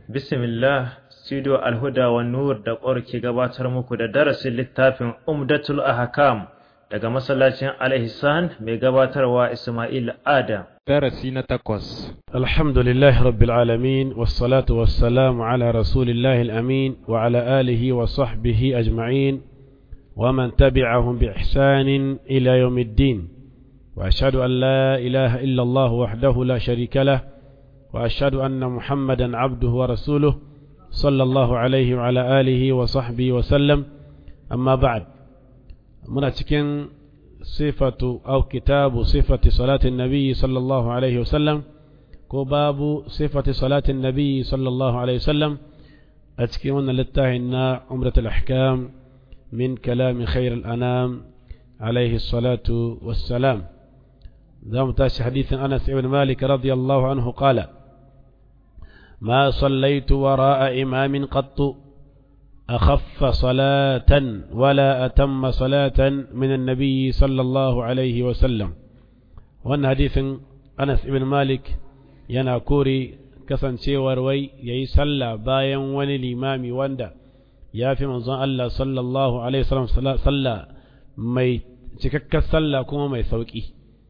Bismillah, Studio Alhuda wa Nur da ƙwar ke gabatar muku da darasin littafin Umdatul Ahkam daga masallacin Al-Ihsan mai gabatarwa Ismail Adam. darasi na takwas الحمد لله رب العالمين والصلاة والسلام على رسول الله الأمين وعلى آله وصحبه أجمعين ومن تبعهم بإحسان إلى يوم الدين وأشهد أن لا إله إلا الله وحده لا شريك له وأشهد أن محمدا عبده ورسوله صلى الله عليه وعلى آله وصحبه وسلم أما بعد مناتكين صفة أو كتاب صفة صلاة النبي صلى الله عليه وسلم كباب صفة صلاة النبي صلى الله عليه وسلم أتكيون للتاهنا عمرة الأحكام من كلام خير الأنام عليه الصلاة والسلام ذا تاش حديث أنس بن مالك رضي الله عنه قال ما صليت وراء إمام قط أخف صلاة ولا أتم صلاة من النبي صلى الله عليه وسلم وأن حديث أنس بن مالك يناكوري كسن شيور وي يسلى باين وني الإمام واندا يا في منظر الله صلى الله عليه وسلم صلى mai cikakkar sallah kuma mai sauƙi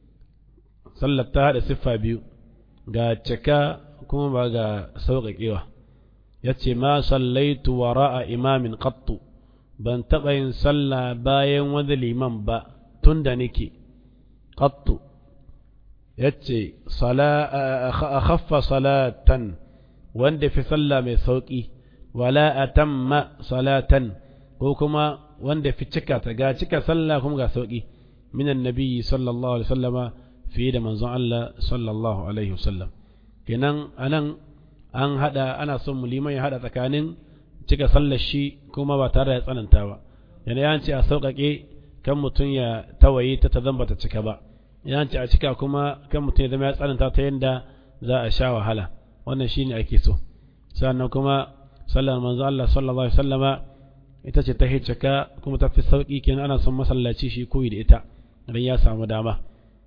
sallar ta haɗa siffa biyu ga cika kuma ba ga sauƙaƙewa ya ce ma sallaitu wa ra'a imamin qattu ban taɓa yin sallah bayan wani liman ba tun da nake qattu ya ce a khaffa salatan wanda fi sallah mai sauƙi wala atamma salatan ko kuma wanda fi cika ta ga cika sallah kuma ga sauƙi minan nabiyyi sallallahu alaihi wasallama fiye da manzon Allah sallallahu alaihi wasallam kenan anan an hada ana son muliman ya hada tsakanin cika sallar shi kuma ba tare da tsananta ba yana ya ce a sauƙaƙe kan mutum ya tawaye ta ta zamba ta cika ba ya ce a cika kuma kan mutum ya zama ya tsananta ta yadda za a sha wahala wannan shine ake so sannan kuma sallar manzo Allah sallallahu alaihi wasallama ita ce ta cika kuma ta fi sauƙi kenan ana son masallaci shi koyi da ita idan ya samu dama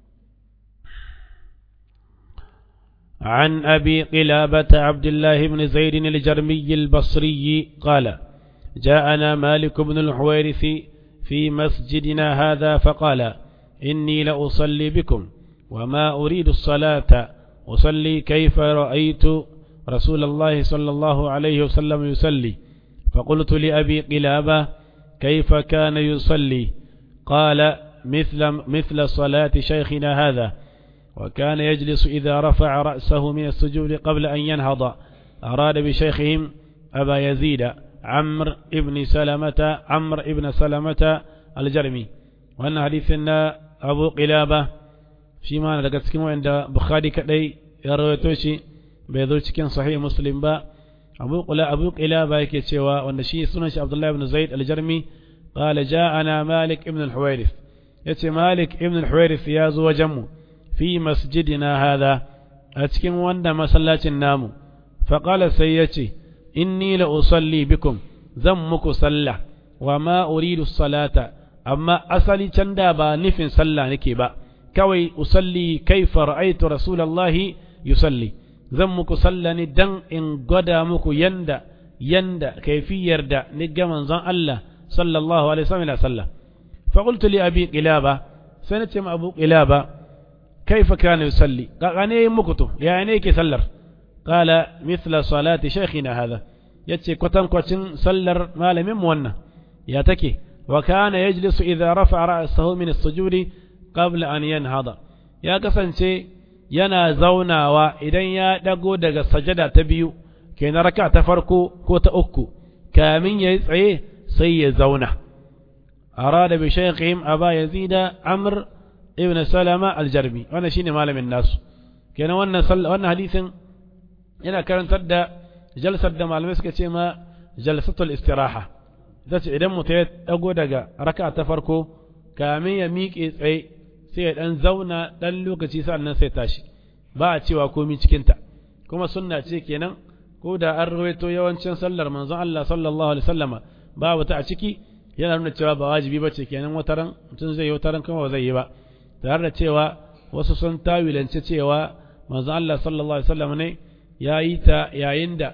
عن أبي قلابة عبد الله بن زيد الجرمي البصري قال جاءنا مالك بن الحويرث في مسجدنا هذا فقال إني لأصلي بكم وما أريد الصلاة أصلي كيف رأيت رسول الله صلى الله عليه وسلم يصلي فقلت لأبي قلابة كيف كان يصلي قال مثل, مثل صلاة شيخنا هذا وكان يجلس إذا رفع رأسه من السجود قبل أن ينهض أراد بشيخهم أبا يزيد عمرو ابن سلمة عمرو ابن سلمة الجرمي وأن حديثنا أبو قلابة فيما لقد كما عند بخاري كدي يرويتوشي بيذو cikin صحيح مسلم با أبو قلا أبو قلابة yake cewa wanda shi sunan shi Abdullah ibn Zaid al-Jarmi قال جاءنا مالك ابن الحويرث yace Malik ibn al-Huwairith ya zo wajenmu fi masjidina hadha a cikin wanda masallacin namu faqala sai yace inni la usalli bikum zan muku sallah wa ma uridu salata amma asali can da ba nufin sallah nake ba kawai usalli kaifa ra'aytu rasulullahi yusalli zan muku sallah ne dan in gwada muku yanda yanda kaifiyar da ni ga manzon Allah sallallahu alaihi wasallam sallah فقلت لأبي قلابة سنة ما أبو قلابة كيف كان يصلي قال أنا مكتو يعني كي سلر قال مثل صلاة شيخنا هذا يتي كتن كتن سلر ما لم يمونا ياتكي وكان يجلس إذا رفع رأسه من السجود قبل أن ينهض يا كسن شيء yana zaunawa idan ya dago daga sajada ta biyu kenan raka ta farko ko ta uku kamin ya yi tsaye sai ya zauna أراد بشيخهم أبا يزيد عمرو ابن سلمة الجرمي وانا شيني مال من الناس كان وانا صل وانا حديث هنا كان تدى جلسة دم على مسكة ما جلسة الاستراحة ذات إذا متيت أقول دقا ركعة تفركو كامي يميك إيه sai dan zauna dan lokaci sannan sai tashi ba a cewa komai cikinta kuma sunna ce kenan ko da an rawaito yawancin sallar manzon Allah sallallahu alaihi wasallama babu ta a ciki yana nuna cewa ba wajibi ba ce kenan wataran mutum zai yi wataran kuma ba zai yi ba tare da cewa wasu sun tawilance cewa manzon Allah sallallahu alaihi wasallam ne ya yi ta yayin da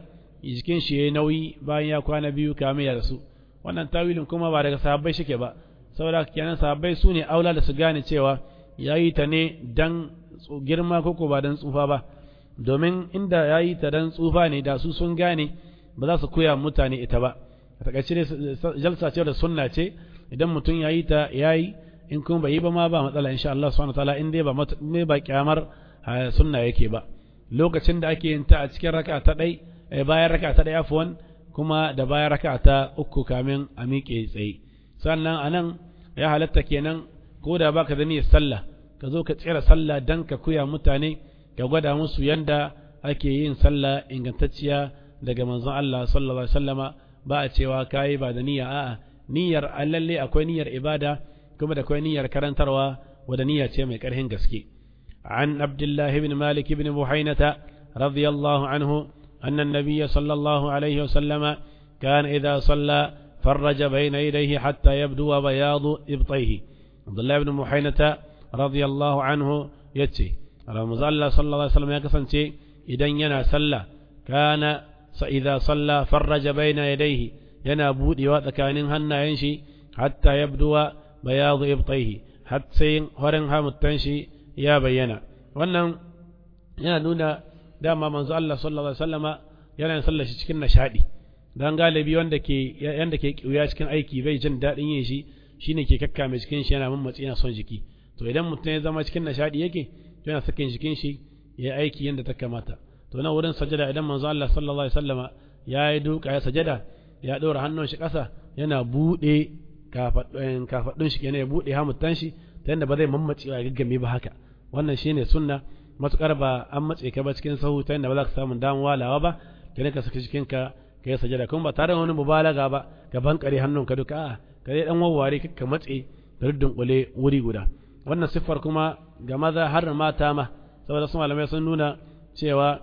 jikin shi yayi nauyi bayan ya kwana biyu kamin ya rasu wannan tawilin kuma ba daga sahabbai shike ba saboda kenan sahabbai su ne aula da su gane cewa yayi ta ne dan girma koko ba dan tsufa ba domin inda yayi ta dan tsufa ne da su sun gane ba za su koya mutane ita ba a takaice ne jalsa ce da sunna ce idan mutum yayi ta yayi in kuma bai yi ba ma ba matsala insha Allah subhanahu wataala in dai ba me ba kyamar sunna yake ba lokacin da ake yin ta a cikin raka ta dai bayan raka ta dai afwan kuma da bayan raka ta uku kamin a miƙe tsaye sannan anan ya halatta kenan ko da baka da niyyar sallah ka zo ka tsira sallah dan ka kuya mutane ka gwada musu yanda ake yin sallah ingantacciya daga manzon Allah sallallahu alaihi wasallama ba a cewa kai ba da niyya a'a niyyar lalle akwai niyyar ibada kuma da akwai niyyar karantarwa wadda niyya ce mai karhin gaske عن عبد الله بن مالك بن بحينة رضي الله عنه أن النبي صلى الله عليه وسلم كان إذا صلى فرج بين يديه حتى يبدو بياض إبطيه عبد الله بن بحينة رضي الله عنه يتي رمضان الله صلى الله عليه وسلم يكسن إذا ينا صلى كان إذا صلى فرج بين يديه ينا بودي وذكان هنا ينشي حتى يبدو بياض إبطيه حتى هرنها متنشي ya bayyana wannan yana nuna dama manzo Allah sallallahu alaihi wasallama yana yin sallar shi cikin nishadi dan galibi wanda ke yanda ke kiuya cikin aiki bai jin dadin yin shi shine ke kakkame cikin shi yana mammatsi yana son jiki to idan mutum ya zama cikin nishadi yake yana sakin jikin shi ya aiki yanda ta kamata to nan wurin sajada idan manzo Allah sallallahu alaihi wasallama ya yi duka ya sajada ya ɗora hannun shi ƙasa yana buɗe kafaɗun shi kenan ya buɗe hamuttan shi ta yadda ba zai mammace a gaggame ba haka wannan shine sunna matukar ba an matse ka ba cikin sahu ta yadda ba za ka samu damu walawa ba kenan ka saki cikin ka ka yi sajada kuma ba tare da wani mubalaga ba ka bankare hannun ka duka a'a ka dai dan wawware ka matse da dunkule wuri guda wannan siffar kuma ga maza har mata ma saboda su malamai sun nuna cewa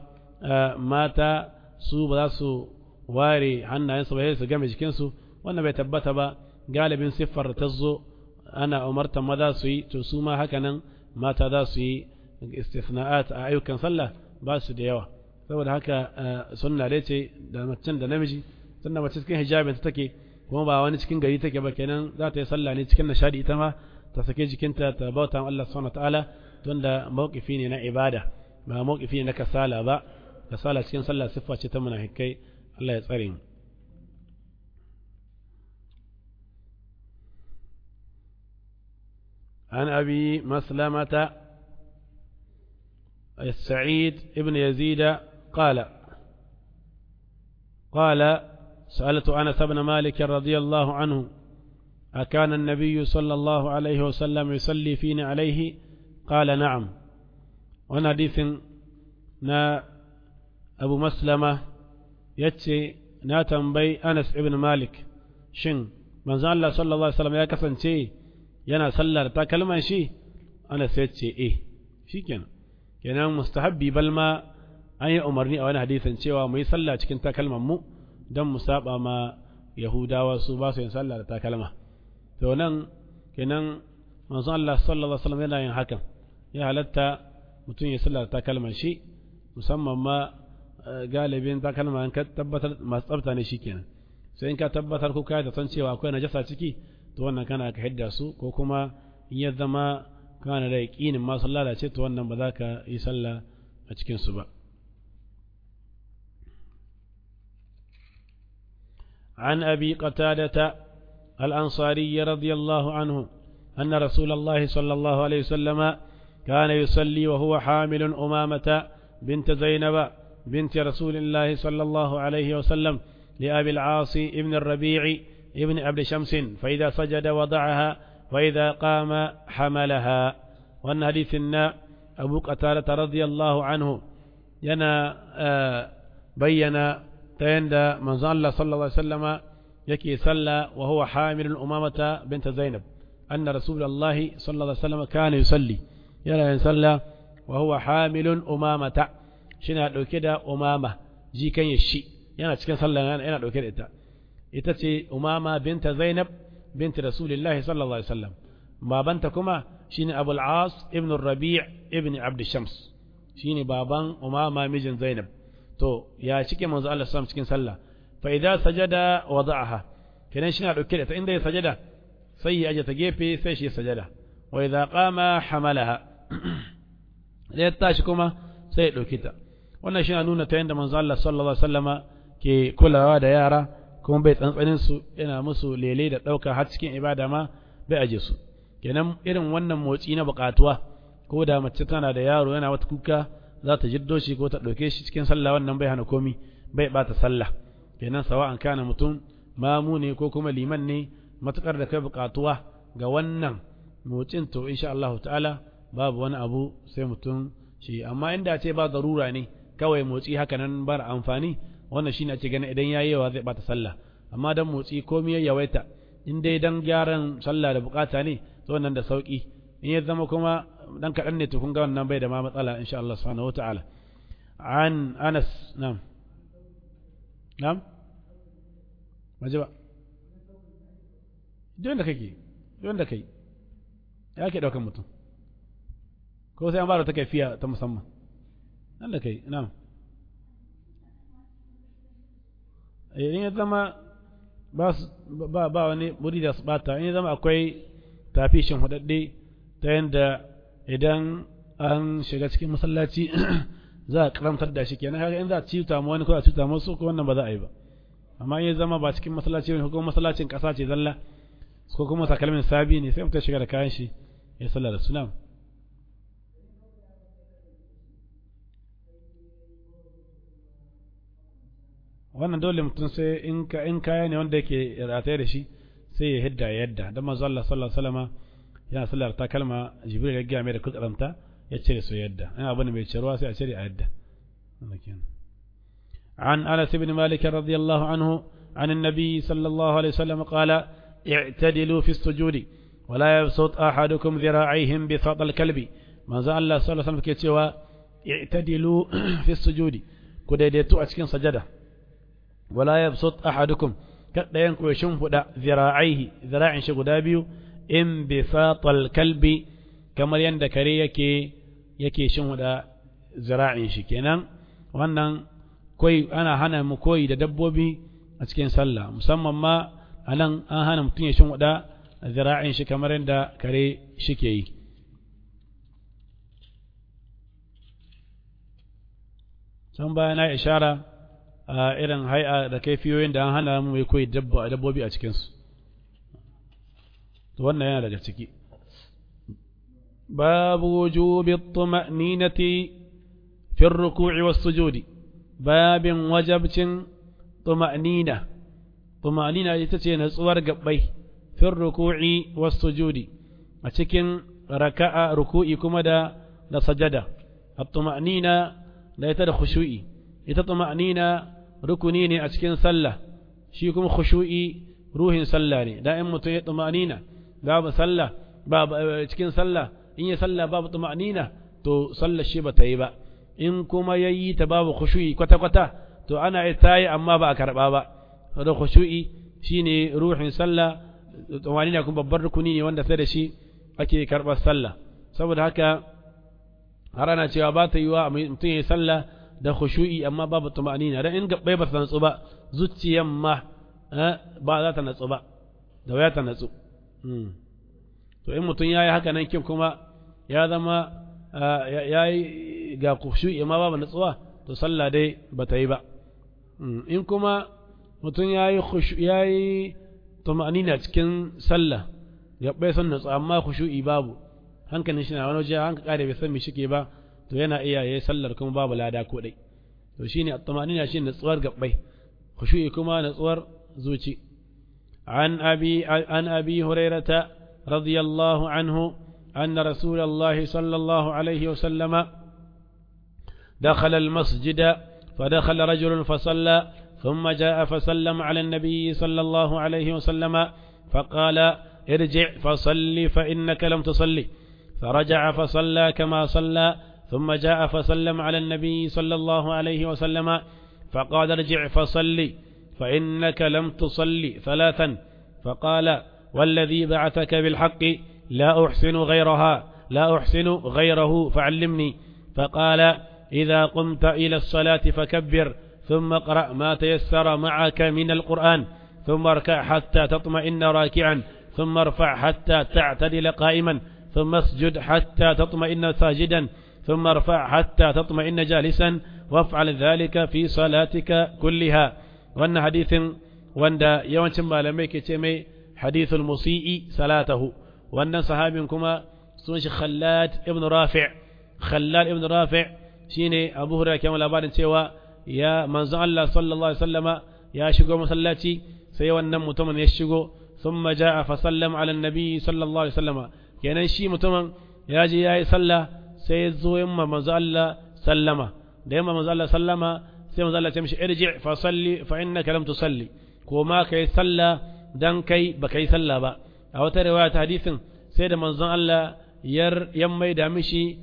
mata su ba za su ware hannayensu ba sai su game jikinsu wannan bai tabbata ba galibin siffar ta zo ana umartar maza su yi to su ma haka nan mata za su yi istisna'at a ayyukan sallah ba su da yawa saboda haka sunna dai ce da macen da namiji tunda mace cikin hijabin ta take kuma ba wani cikin gari take ba kenan za ta yi sallah ne cikin nishadi ita ma ta sake jikinta ta bauta Allah subhanahu wataala tunda mawqifi ne na ibada ba mawqifi ne na kasala ba kasala cikin sallah siffa ce ta munafikai Allah ya tsare mu عن أبي مسلمة السعيد ابن يزيد قال قال سألت أنس بن مالك رضي الله عنه أكان النبي صلى الله عليه وسلم يصلي فينا عليه قال نعم وانا حديث نا أبو مسلمة يتي نا تنبي أنس ابن مالك شن من الله صلى الله عليه وسلم يا كسن yana sallar takalman shi ana sai ce eh shikenan kenan mustahabbi bal ma an yi umarni a wani hadisin cewa mu yi sallah cikin takalman mu don mu saba ma yahudawa su ba su yin sallah da takalma to nan kenan manzon Allah sallallahu alaihi wasallam yana yin hakan ya halatta mutum ya sallah da takalman shi musamman ma galibin takalma ka tabbatar masu tsafta ne shikenan sai in ka tabbatar ko ka da san cewa akwai najasa ciki to wannan kana ka hidda su ko kuma in ya zama kana da yaƙinin ma sun lalace to wannan ba za ka yi sallah a cikin su ba عن أبي قتادة الأنصاري رضي الله عنه أن رسول الله صلى الله عليه وسلم كان يصلي وهو حامل أمامة بنت زينب بنت رسول الله صلى الله عليه وسلم لأبي العاص ابن الربيع ابن عبد شمس فإذا سجد وضعها وإذا قام حملها وأن حديثنا أبو قتادة رضي الله عنه ينا آه بين تيند من الله صلى الله عليه وسلم يكي صلى وهو حامل الأمامة بنت زينب أن رسول الله صلى الله عليه وسلم كان يصلي يلا يصلى وهو حامل أمامة شنا كده أمامة جي كان يشي yana cikin sallah yana dauke da ita ita ce umama binta zainab binta rasulillahi sallallahu alaihi wasallam babanta kuma shine abul as ibn rabi' ibn abd shams shine baban umama mijin zainab to ya cike manzo Allah sallam cikin sallah fa idza sajada wada'aha kenan shi na dauke da ta inda ya sajada sai ya aje ta gefe sai shi sajada wa idza qama hamalaha da ya tashi kuma sai ya dauki ta wannan shi na nuna ta yanda manzo Allah sallallahu alaihi wasallama ke kulawa da yara kuma bai tsantsanin su yana musu lele da dauka har cikin ibada ma bai aje su kenan irin wannan motsi na bukatuwa ko da mace tana da yaro yana wata kuka za ta jiddo shi ko ta ɗauke shi cikin sallah wannan bai hana komi bai bata sallah kenan sawa'an kana mutum mamu ne ko kuma liman ne matukar da kai bukatuwa ga wannan motsin to insha Allah ta'ala babu wani abu sai mutum shi amma inda ce ba darura ne kawai motsi haka nan bar amfani wannan shine ake ganin idan yayi yawa zai bata sallah amma dan motsi komai ya yawaita in dai dan gyaran sallah da bukata ne to wannan da sauki in ya zama kuma dan kaɗan ne to kun ga wannan bai da ma matsala insha Allah subhanahu wataala an Anas na'am na'am maje ba don da kake don da kai ya ke daukan mutum ko sai an ba da ta kaifiya ta musamman nan da kai na'am in ya zama ba ba wani muri da su bata in ya zama akwai tafishin hudadde ta yadda idan an shiga cikin masallaci za a karamtar da shi kenan haka in za a cuta mu wani ko a cuta musu ko wannan ba za a yi ba amma in ya zama ba cikin masallaci ne ko masallacin kasa ce zalla ko kuma takalmin sabi ne sai mutum shiga da kayan shi ya sallah da sunan wannan dole mutum sai in ka in kaya ne wanda yake rataye da shi sai ya hidda ya yadda dan manzo Allah sallallahu alaihi wasallam yana sallar ta kalma jibril ya ga mai da kuduranta ya cire su yadda in abin mai cirewa sai a cire a yadda عن أنس بن مالك رضي الله عنه عن النبي صلى الله عليه وسلم قال اعتدلوا في السجود ولا يبسط أحدكم ذراعيهم بساط الكلب ما زال الله صلى الله عليه وسلم كيتوا اعتدلوا في السجود كديدتو أتكين سجدة ولا يبسط أحدكم kada yanku ya shimfiɗa zira'aihi zira'in shi guda biyu in bi fatal kalbi kamar yadda kare yake yake shimfiɗa zira'in shi kenan wannan koi ana hana mu koyi da dabbobi a cikin sallah musamman ma anan an hana mutum ya shimfiɗa zira'in shi kamar yadda kare shi ke yi can baya na ishara a irin hai'a da kaifiyoyin da an hana mu mai koyi dabbobi a cikinsu to wannan yana daga ciki babu wujubi tuma'ninati fi ruku'i was sujudi babin wajabcin tuma'nina tuma'nina ita ce natsuwar gabbai fi ruku'i was sujudi a cikin raka'a ruku'i kuma da da sajada at-tuma'nina da ita da khushu'i ita tuma'nina rukuni ne a cikin sallah shi kuma khushu'i ruhin sallah ne da in mutum ya tuma'nina babu sallah babu cikin sallah in ya sallah babu tuma'nina to sallar shi bata yi ba in kuma yayi ta babu khushu'i kwata kwata to ana ita yi amma ba a karba ba da khushu'i shine ruhin sallah tuma'nina kuma babbar rukuni ne wanda sai da shi ake karbar sallah saboda haka har ana cewa ba ta yiwa mutum ya yi sallah da khushu'i amma babu tumanina dan in gabbai ba ta natsu ba zuciyan ma ba za ta natsu ba da waya ta natsu to in mutum yayi haka nan kin kuma ya zama yayi ga khushu'i amma babu natsuwa to sallah dai ba ta yi ba in kuma mutum yayi khushu yayi tumanina cikin sallah gabbai sun natsu amma khushu'i babu hankalin shi na wani waje hanka kare bai san me shike ba to yana iya yayi sallar kuma babu lada ko dai to shine at-tamanina shine natsuwar gabbai khushu'i kuma natsuwar zuci an abi an abi hurairata radiyallahu anhu أن رسول الله صلى الله عليه وسلم دخل المسجد فدخل رجل فصلى ثم جاء فسلم على النبي صلى الله عليه وسلم فقال ارجع فصل فإنك لم تصلي فرجع فصلى كما صلى ثم جاء فسلم على النبي صلى الله عليه وسلم فقال ارجع فصلي فإنك لم تصلي ثلاثا فقال والذي بعثك بالحق لا أحسن غيرها لا أحسن غيره فعلمني فقال إذا قمت إلى الصلاة فكبر ثم اقرأ ما تيسر معك من القرآن ثم اركع حتى تطمئن راكعا ثم ارفع حتى تعتدل قائما ثم اسجد حتى تطمئن ساجدا ثم ارفع حتى تطمئن جالسا وافعل ذلك في صلاتك كلها وأن حديث وأن يوانشم malamai ke ce mai hadithul musi'i salatahu wannan sahabin kuma sun shi Khallad ibn Rafi' Khallad ibn Rafi' shine Abu Hurairah ke labarin cewa ya manzon Allah sallallahu alaihi wasallama ya shigo masallaci sai wannan mutumin ya shigo thumma jaa fa sallama ala nabi sallallahu alaihi wasallama kenan shi mutumin ya je yayi sallah sai ya zo yamma manzon Allah sallama da yamma manzon Allah sallama sai manzon Allah ya ce mishi irji fa salli fa innaka lam tusalli ko ma kai sallah dan kai ba kai sallah ba a wata riwaya ta hadisin sai da manzon Allah yar yammai da mishi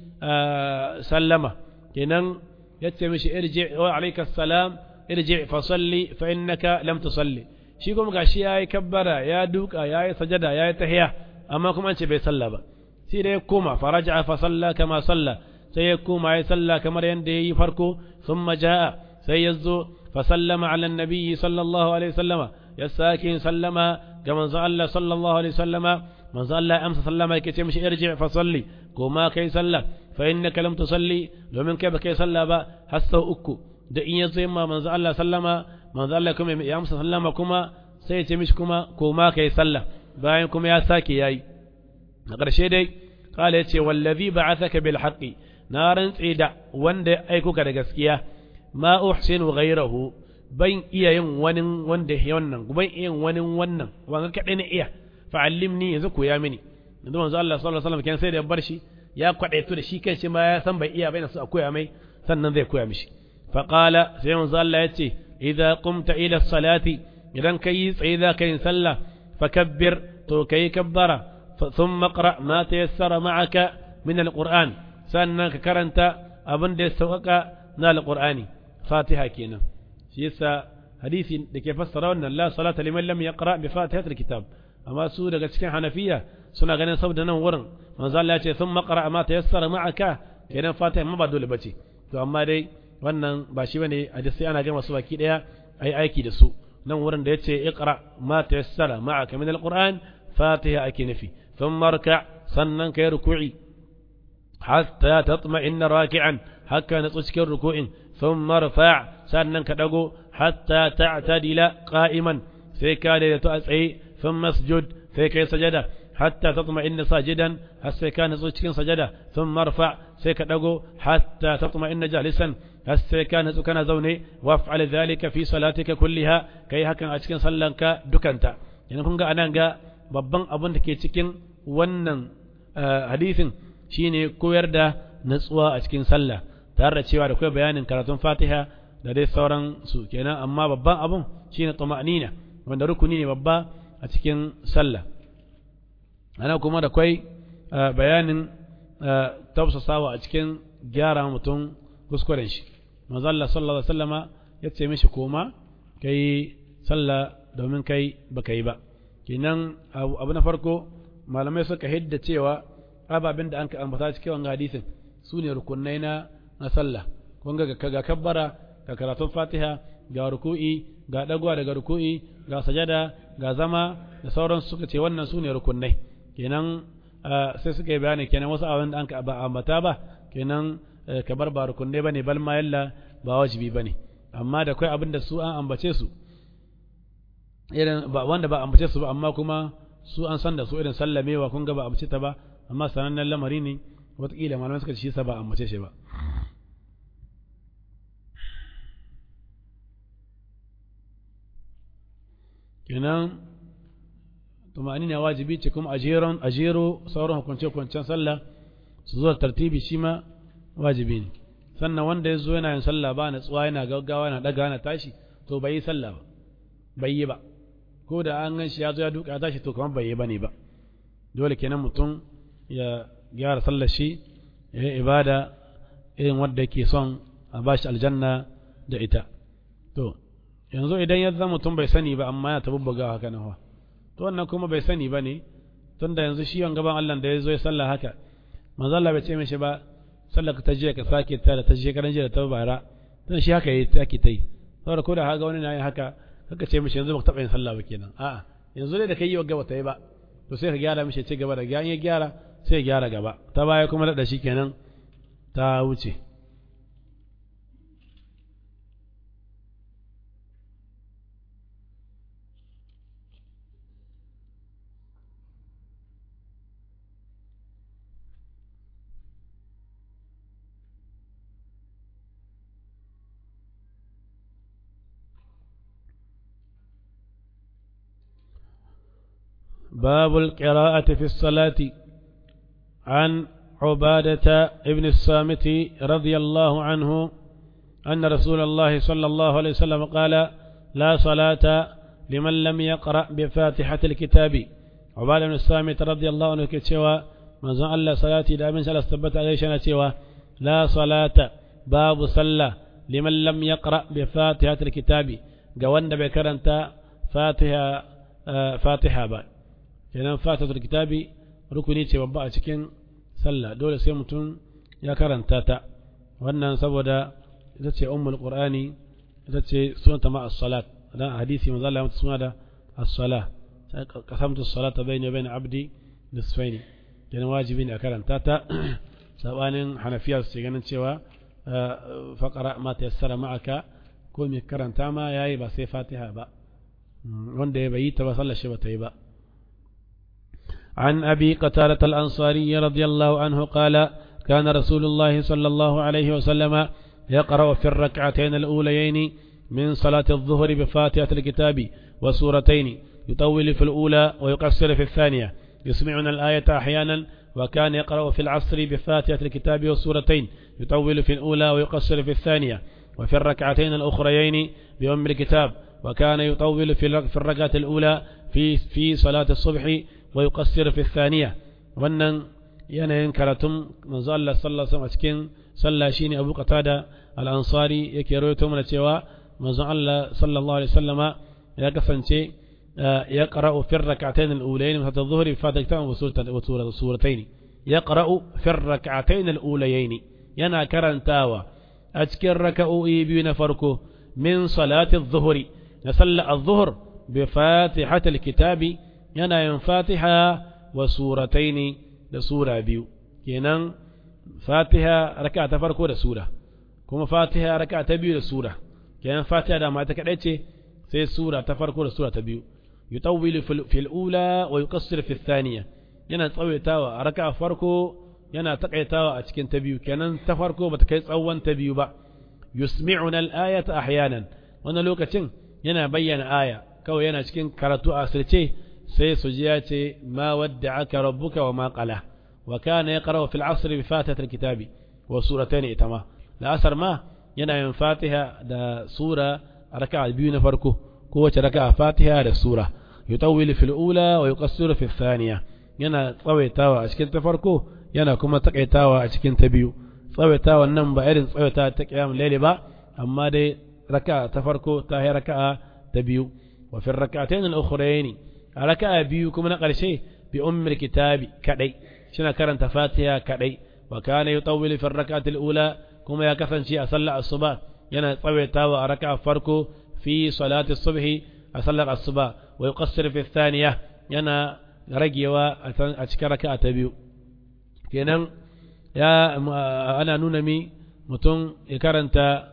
sallama kenan yace mishi irji wa alayka salam irji fa salli fa innaka lam tusalli shi kuma gashi yayi kabbara ya duka yayi sajada yayi tahiya amma kuma an ce bai salla ba sai da ya koma faraja fa salla kama salla sai ya koma yayi salla kamar yanda yayi farko thumma jaa sai yazo fa sallama ala annabi sallallahu alaihi wasallama ya sake sallama ga manzo Allah sallallahu alaihi wasallama manzo Allah ya amsa sallama yake ce mishi irji fa salli ko ma kai sallah fa innaka lam tusalli domin kai ba kai sallah ba har sau uku da in yazo yamma manzo Allah sallama manzo Allah kuma ya amsa sallama kuma sai ya ce mishi kuma ko ma kai sallah bayan kuma ya sake yayi a ƙarshe dai kala yace wallazi ba'athaka bil haqqi na rantsi da wanda ya aiko ka da gaskiya ma uhsinu ghayrahu ban iya yin wani wanda ya wannan ban iya yin wani wannan wanga kadai na iya fa'allimni yanzu koya mini yanzu manzo Allah sallallahu alaihi wasallam kan sai da bar shi ya kwadaito da shi kanshi ma ya san bai iya bai su a koya mai sannan zai koya mishi fa qala sai manzo Allah yace idza qumta ila salati idan kai tsaye za ka yin sallah fakabbir to kai kabbara thumma qra ma tayassara ma'aka min alquran sannan ka karanta abin da ya sauƙaƙa na alqur'ani fatiha kenan shi yasa hadisi da ke fassara wannan la salata liman lam yaqra bi fatihatil kitab amma su daga cikin hanafiya suna ganin saboda nan wurin manzo Allah ya ce sun maqra ma tayassara ma'aka kenan fatiha ma ba dole bace to amma dai wannan ba shi bane hadisi ana ga masu baki daya ai aiki da su nan wurin da yace iqra ma tayassara ma'aka min alquran fatiha ake nufi thumma rka sannan kai ruku'i hatta tatma'inna raki'an haka na cikin ruku'in thumma rfa' sannan ka dago hatta ta'tadila qa'iman sai ka daidaito a tsaye ثم اسجد فيك سجدة حتى تطمئن ساجدا هسه كان cikin سجدة ثم ارفع سيك دغو حتى تطمئن جالسا هسه كان كان زوني وافعل ذلك في صلاتك كلها kai hakan a cikin sallanka dukanta yana kun ga anan ga babban abin da ke cikin wannan hadisin shine koyar da natsuwa a cikin sallah tare da cewa da kai bayanin karatun Fatiha da dai sauran su kenan amma babban abun shine tuma'nina wanda rukuni ne babba a cikin sallah ana kuma da kwai bayanin tausasawa a cikin gyara mutum kuskuren shi manzalla sallallahu alaihi wasallama ya ce mishi koma kai sallah domin kai baka yi ba kenan abu na farko malamai suka hidda cewa ababen da an ka ambata cikin wannan hadisin su ne rukunai na na sallah kun ga ga kabbara ga karatun fatiha ga ruku'i ga dagwa daga ruku'i ga sajada ga zama da sauran suka ce wannan su ne rukunai kenan sai suka yi bayani kenan wasu abin da an ba ambata ba kenan kamar ba rukunai bane bal ma yalla ba wajibi bane amma da kai abin da su an ambace su irin ba wanda ba ambace su ba amma kuma su an san da su irin sallamewa kun ga ba ambace ta ba amma sanannen lamari ne wataƙila malamai suka ce shi sa ba ambace shi ba kenan tumani ne wajibi ce kuma ajeron ajero sauran hukunce-hukuncen sallah su zuwa tartibi shi ma wajibi ne sannan wanda ya zo yana yin sallah ba na tsuwa yana gaggawa yana daga yana tashi to bai yi sallah ba bai yi ba ko da an gan shi ya zo ya duka ya tashi to kamar bai yi ba ne ba dole kenan mutum ya gyara sallar shi ya yi ibada irin wanda yake son a bashi aljanna da ita to yanzu idan ya zama mutum bai sani ba amma ya tabubbuga haka nan to wannan kuma bai sani ba ne tunda yanzu shi yawan gaban Allah da ya zo ya sallah haka manzo Allah bai ce mishi ba sallar ka ta jiya ka sake ta da ta shekaran jiya da ta bara tun shi haka yi take ta yi saboda ko da haka wani na yin haka kaka ce mishi yanzu baka taɓa yin sallah ba kenan a'a yanzu dai da kai yi wa gaba ta yi ba to sai ka gyara mishi ce gaba da ya gyara sai ya gyara gaba ta baya kuma da shi kenan ta wuce باب القراءة في الصلاة عن عبادة ابن الصامت رضي الله عنه أن رسول الله صلى الله عليه وسلم قال لا صلاة لمن لم يقرأ بفاتحة الكتاب عبادة بن الصامت رضي الله عنه كتشوى من زعل الله صلاتي لا من سلس ثبت عليه شنتشوى لا صلاة باب صلى لمن لم يقرأ بفاتحة الكتاب قوان بكرنت فاتحة آه فاتحة بعد kenan fatatul kitabi rukuni ce babba a cikin sallah dole sai mutum ya karanta ta wannan saboda ita ce ummul qur'ani ita ce sunanta ma as-salat dan hadisi manzo Allah ya suna da as-salah qasamtu as-salata bayni wa bayna abdi nisfaini kenan wajibi ne a karanta ta sabanin hanafiya su ganin cewa faqara ma tayassara ma'aka ko mai karanta ma yayi ba sai fatiha ba wanda ya bayi ta ba sallar shi ba ta yi ba عن أبي قتالة الأنصاري رضي الله عنه قال كان رسول الله صلى الله عليه وسلم يقرأ في الركعتين الأوليين من صلاة الظهر بفاتحة الكتاب وسورتين يطول في الأولى ويقصر في الثانية يسمعنا الآية أحيانا وكان يقرأ في العصر بفاتحة الكتاب والسورتين يطول في الأولى ويقصر في الثانية وفي الركعتين الأخريين بأم الكتاب وكان يطول في الركعة الأولى في في صلاة الصبح ويقصر في الثانية wannan yanayin karatun manzo Allah sallallahu alaihi wasallam cikin sallah shine Abu Qatada al-Ansari yake rawaito mana cewa manzo Allah sallallahu alaihi wasallama ya kasance ya qara'u fi rak'atayn al-ulayn min adh-dhuhr fi fatiha wa suratayn ya qara'u fi rak'atayn al-ulayn yana karantawa a cikin raka'o'i biyu na farko min salati adh-dhuhr na sallah adh-dhuhr bi fatihatil kitabi yana yin fatiha wa surataini da sura biyu kenan fatiha raka ta farko da sura kuma fatiha raka ta biyu da sura kenan fatiha da mata kadai ce sai sura ta farko da sura ta biyu yutawwilu fil ula wa yuqassir fil thaniya yana tsawaitawa a raka farko yana takaitawa a cikin ta biyu kenan ta farko bata kai tsawon ta biyu ba yusmi'una al-ayata ahyanan wannan lokacin yana bayyana aya kawai yana cikin karatu a asirce sai su ji ya ce ma wadda aka rabbuka wa ma qala wa kana yaqra'u fil 'asr bi fatihatil kitabi wa suratayn itama la asar ma yana yin fatiha da sura raka'a biyu na farko kowace raka'a fatiha da sura yutawwilu fil ula wa yuqassiru fil thaniya yana tsawaitawa a cikin ta farko yana kuma takaitawa a cikin ta biyu tsawaitawa nan ba irin tsawaita ta qiyam layli ba amma dai raka'a ta farko ta yi raka'a ta biyu wa fil rak'atayn al-ukhrayn a raka'a biyu kuma na ƙarshe bi ummul kitabi kadai shina karanta fatiha kadai wa kana yutawwilu fi rak'atil ula kuma ya kasance a sallar asuba yana tsawaitawa a raka'a farko fi salati subhi a sallar asuba wa yuqassir fi thaniya yana ragewa a cikin raka'a ta biyu kenan ya ana nuna mi mutum ya karanta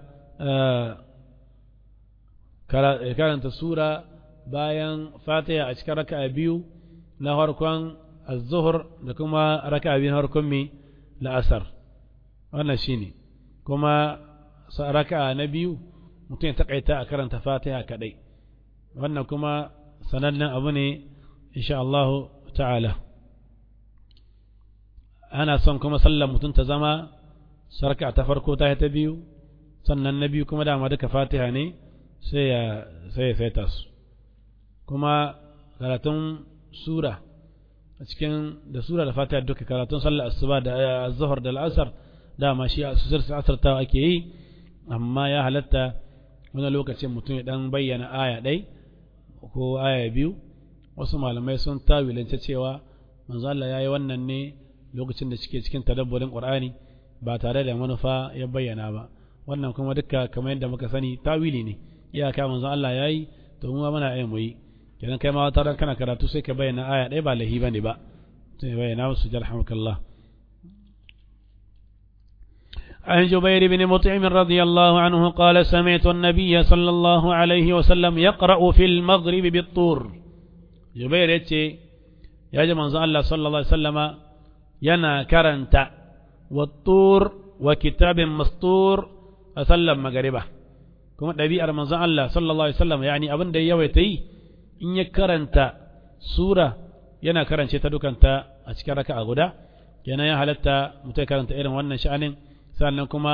ya karanta sura bayan fatiha a cikin raka'a biyu na harkon az-zuhr da kuma raka'a biyu na harkon mi la'asar wannan shine kuma raka'a na biyu mutum ya takaita a karanta fatiha kadai wannan kuma sanannen abu ne insha Allah ta'ala ana son kuma sallar mutum ta zama sarka ta farko ta ta biyu sannan na biyu kuma dama duka fatiha ne sai ya sai ya saita su kuma karatun sura a cikin da sura da fatiha duka karatun sallar asuba da zuhur da al'asar dama shi a susur asartawa ake yi amma ya halatta wani lokacin mutum ya dan bayyana aya ɗai ko aya biyu wasu malamai sun tawilance cewa manzo Allah ya yi wannan ne lokacin da suke cikin tadabburin Qur'ani ba tare da manufa ya bayyana ba wannan kuma duka kamar yadda muka sani tawili ne iyaka manzon Allah yayi to mu muna yin mu yi kenan kai ma wata ran kana karatu sai ka bayyana aya ɗaya ba lahi bane ba sai bayyana musu jarhamukallah عن جبير بن مطعم رضي الله عنه قال سمعت النبي صلى الله عليه وسلم يقرأ في المغرب بالطور جبير يتي يا جماعة الله صلى الله عليه وسلم ينا كرنت والطور وكتاب مسطور أسلم مغربه kuma ɗabi'ar manzon Allah sallallahu alaihi wasallam yani abin da yawaita yi in ya karanta sura yana karance ta dukanta a cikin raka'a guda kenan ya halatta mutum ya karanta irin wannan sha'anin sannan kuma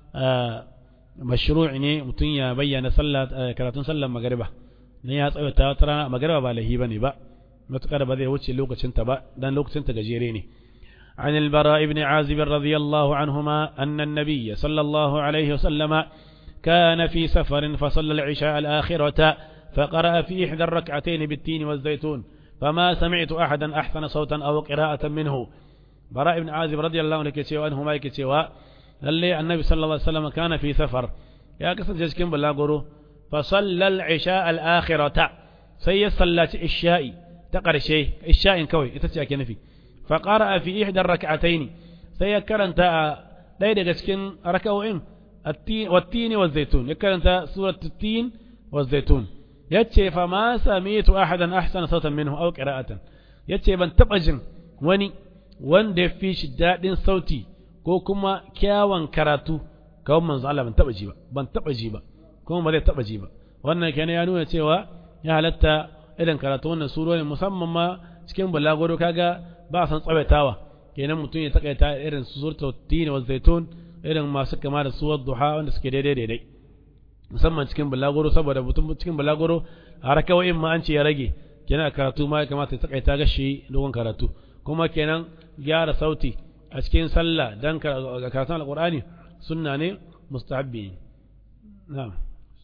mashru'i ne mutum ya bayyana sallah karatun sallar magariba ne ya tsawata wata rana magariba ba lahi bane ba matukar ba zai wuce lokacin ta ba dan lokacin ta gajere ne عن البراء بن عازب رضي الله عنهما أن النبي صلى الله عليه وسلم كان في سفر فصلى العشاء الآخرة فقرأ في إحدى الركعتين بالتين والزيتون فما سمعت أحدا أحسن صوتا أو قراءة منه براء بن عازب رضي الله عنه كتشوا أنهما كتشوا للي النبي صلى الله عليه وسلم كان في سفر يا قصة جسكين بلاغرو فصلى العشاء الآخرة سي صلى الشاء تقر شيء الشاء كوي يتشاك نفي فقرأ في إحدى الركعتين سي كرنت ليلة جسكين ركوين التين والتين والزيتون يكرنت سورة التين والزيتون يتشي فما سميت أحدا أحسن صوتا منه أو قراءة يتشي بن تبجن وني وان دي في شداد صوتي ko kuma kyawun karatu kawai manzo Allah ban taba ji ba ban taba ji ba kuma ba zai taba ji ba wannan kenan ya nuna cewa ya halatta irin karatu wannan surori musamman ma cikin balagoro kaga ba san tsawaitawa kenan mutum ya takaita irin suratul tin wa zaitun irin masu kama da suwar duha wanda suke daidai daidai musamman cikin balagoro saboda mutum cikin balagoro a rakawoyin ma an ce ya rage kenan karatu ma ya kamata ya takaita gashi dogon karatu kuma kenan gyara sauti a cikin sallah dan karatun alqur'ani sunna ne mustahabbi na'am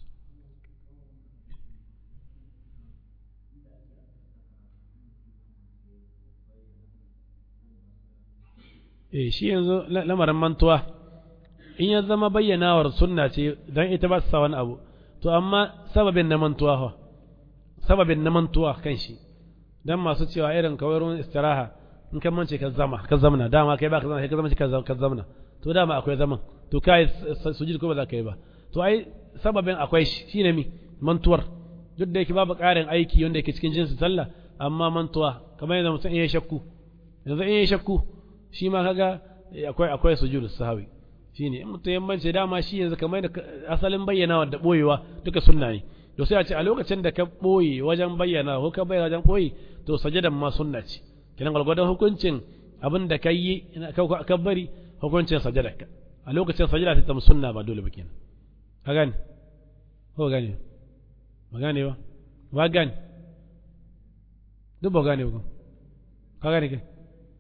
eh shi yanzu lamarin mantuwa in ya zama bayyanawar sunna ce don ita ba su sa wani abu to amma sababin na mantuwa fa sababin na mantuwa kan shi dan masu cewa irin kawai ruwan istiraha in kan mance ka zama ka zamna dama kai ba ka zama kai ka zama ka zamna to dama akwai zaman to kai sujud ko ba za ka yi ba to ai sababin akwai shi shine mi mantuwar duk da yake babu ƙarin aiki wanda yake cikin jinsin sallah amma mantuwa kamar yadda mutum in ya shakku yanzu in ya shakku shi ma kaga akwai akwai sujud sahawi shine in mutum yammanci dama shi yanzu kamar da asalin bayyana da boyewa duka sunna ne to sai a ce a lokacin da ka boye wajen bayyana ko ka bayyana wajen boye to sajadan ma sunna ce kinan galgwadon hukuncin abin da ka yi ka bari hukuncin sajada ka a lokacin sajada ta zama sunna ba dole ba kenan ka gane ko gane ba gane ba ba gane duk ba gane ba ka gane kai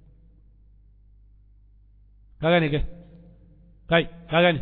ka gane kai kai ka gane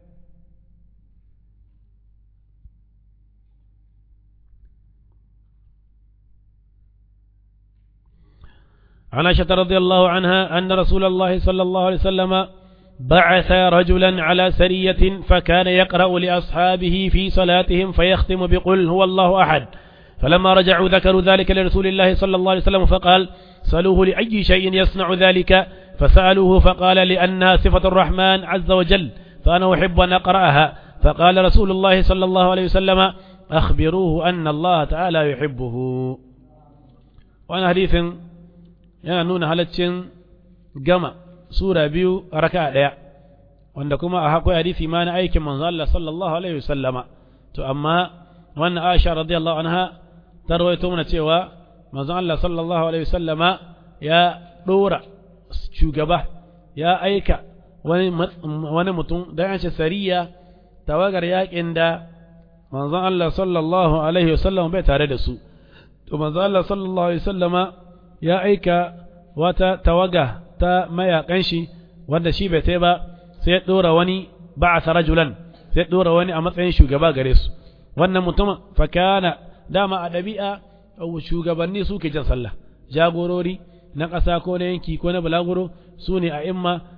عن عائشة رضي الله عنها أن رسول الله صلى الله عليه وسلم بعث رجلا على سرية فكان يقرأ لأصحابه في صلاتهم فيختم بقل هو الله أحد فلما رجعوا ذكروا ذلك لرسول الله صلى الله عليه وسلم فقال سألوه لأي شيء يصنع ذلك فسألوه فقال لأنها صفة الرحمن عز وجل فأنا أحب أن أقرأها فقال رسول الله صلى الله عليه وسلم أخبروه أن الله تعالى يحبه وأنا حديث yana nuna halaccin gama sura biyu a raka ɗaya wanda kuma a akwai hadisi ma na aikin manzo Allah sallallahu alaihi wasallama to amma wannan Aisha radiyallahu anha ta rawaito mana cewa manzo Allah sallallahu alaihi wasallama ya dora shugaba ya aika wani wani mutum da ya ce sariya tawagar yakin da manzo Allah sallallahu alaihi wasallama bai tare da su to manzo Allah sallallahu alaihi wasallama ya aika wata tawaga ta mayakan shi wanda shi bai tai ba sai ya dora wani ba'atha rajulan sai ya dora wani a matsayin shugaba gare su wannan mutum fakana dama a dabi'a shugabanni suke jan sallah jagorori na ƙasa ko na yanki ko na balaguro su ne a imma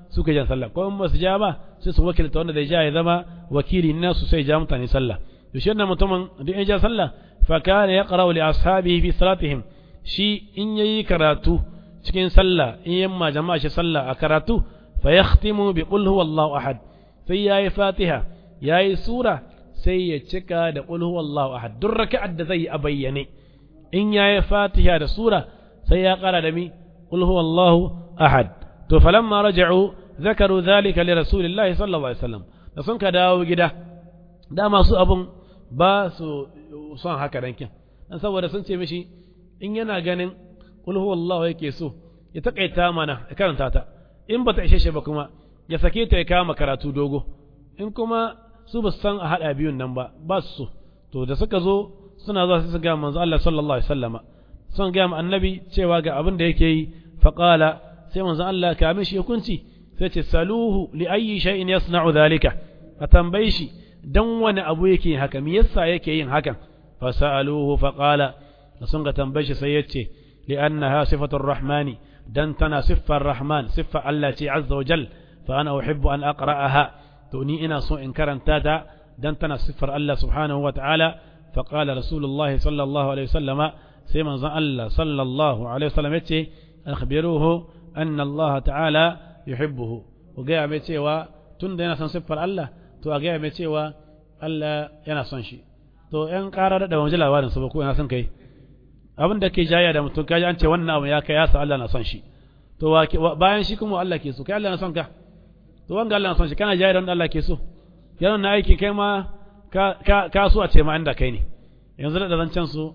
suka jan sallah ko in ba su ja ba sai su wakilta wanda zai ja ya zama wakili nasu sai ja mutane sallah to shi wannan mutumin duk ya ja sallah fa kana yaqra'u li ashabihi fi salatihim shi in yayi karatu cikin sallah in yamma jama'a shi sallah a karatu fa yakhtimu bi qul huwallahu ahad sai yayi fatiha yayi sura sai ya cika da qul huwallahu ahad duk raka'ar da zai a bayyane in yayi fatiha da sura sai ya kara da mi qul huwallahu ahad to falamma raja'u zakaru dhalika li rasulillahi sallallahu alaihi wasallam da sun ka dawo gida dama su abun ba su son haka dankin dan saboda sun ce mishi in yana ganin qul huwallahu yake so ya takaita mana ya karanta ta in bata ishe shi ba kuma ya sake ta ya kama karatu dogo in kuma su ba san a hada biyun nan ba ba su so to da suka zo suna zuwa sai su ga manzo Allah sallallahu alaihi wasallama son ga annabi cewa ga abin da yake yi faqala sai manzo Allah ka mishi hukunci sai ce saluhu li ayyi shay'in yasna'u dhalika a tambaye shi dan wani abu yake haka me yasa yake yin hakan fa sa'aluhu faqala sun ga tambaye shi sai yace li annaha sifatur rahmani dan tana siffar rahman siffa Allah ce azza wa jal fa ana uhibbu an aqra'aha to ni ina so in karanta ta dan tana siffar Allah subhanahu wa ta'ala fa qala rasulullahi sallallahu alaihi wasallama sai manzon Allah sallallahu alaihi wasallam yace akhbiruhu anna Allah ta'ala yuhibbuhu ku ga mai cewa tunda yana son siffar Allah to a ga mai cewa Allah yana son shi to yan ƙara da wajen labarin su ba ko yana son kai abin da ke jaya da mutum kaji an ce wannan abu ya kai ya sa Allah na son shi to bayan shi kuma Allah ke so kai Allah na son ka to wanga Allah na son shi kana jaya da wanda Allah ke so yana na aiki kai ma ka ka so a ce ma inda kai ne yanzu da zancen su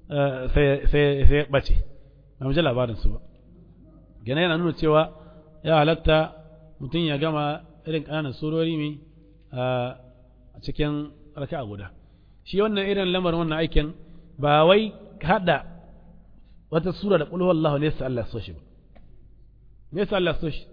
sai sai sai bace ba mu ji labarin su ba gane yana nuna cewa ya halatta mutum ya gama irin ƙananan surori mai a cikin raka'a guda shi wannan irin lamarin wannan aikin ba wai hada wata sura da ƙulhu Allah ne sa Allah so shi ba me yasa Allah so shi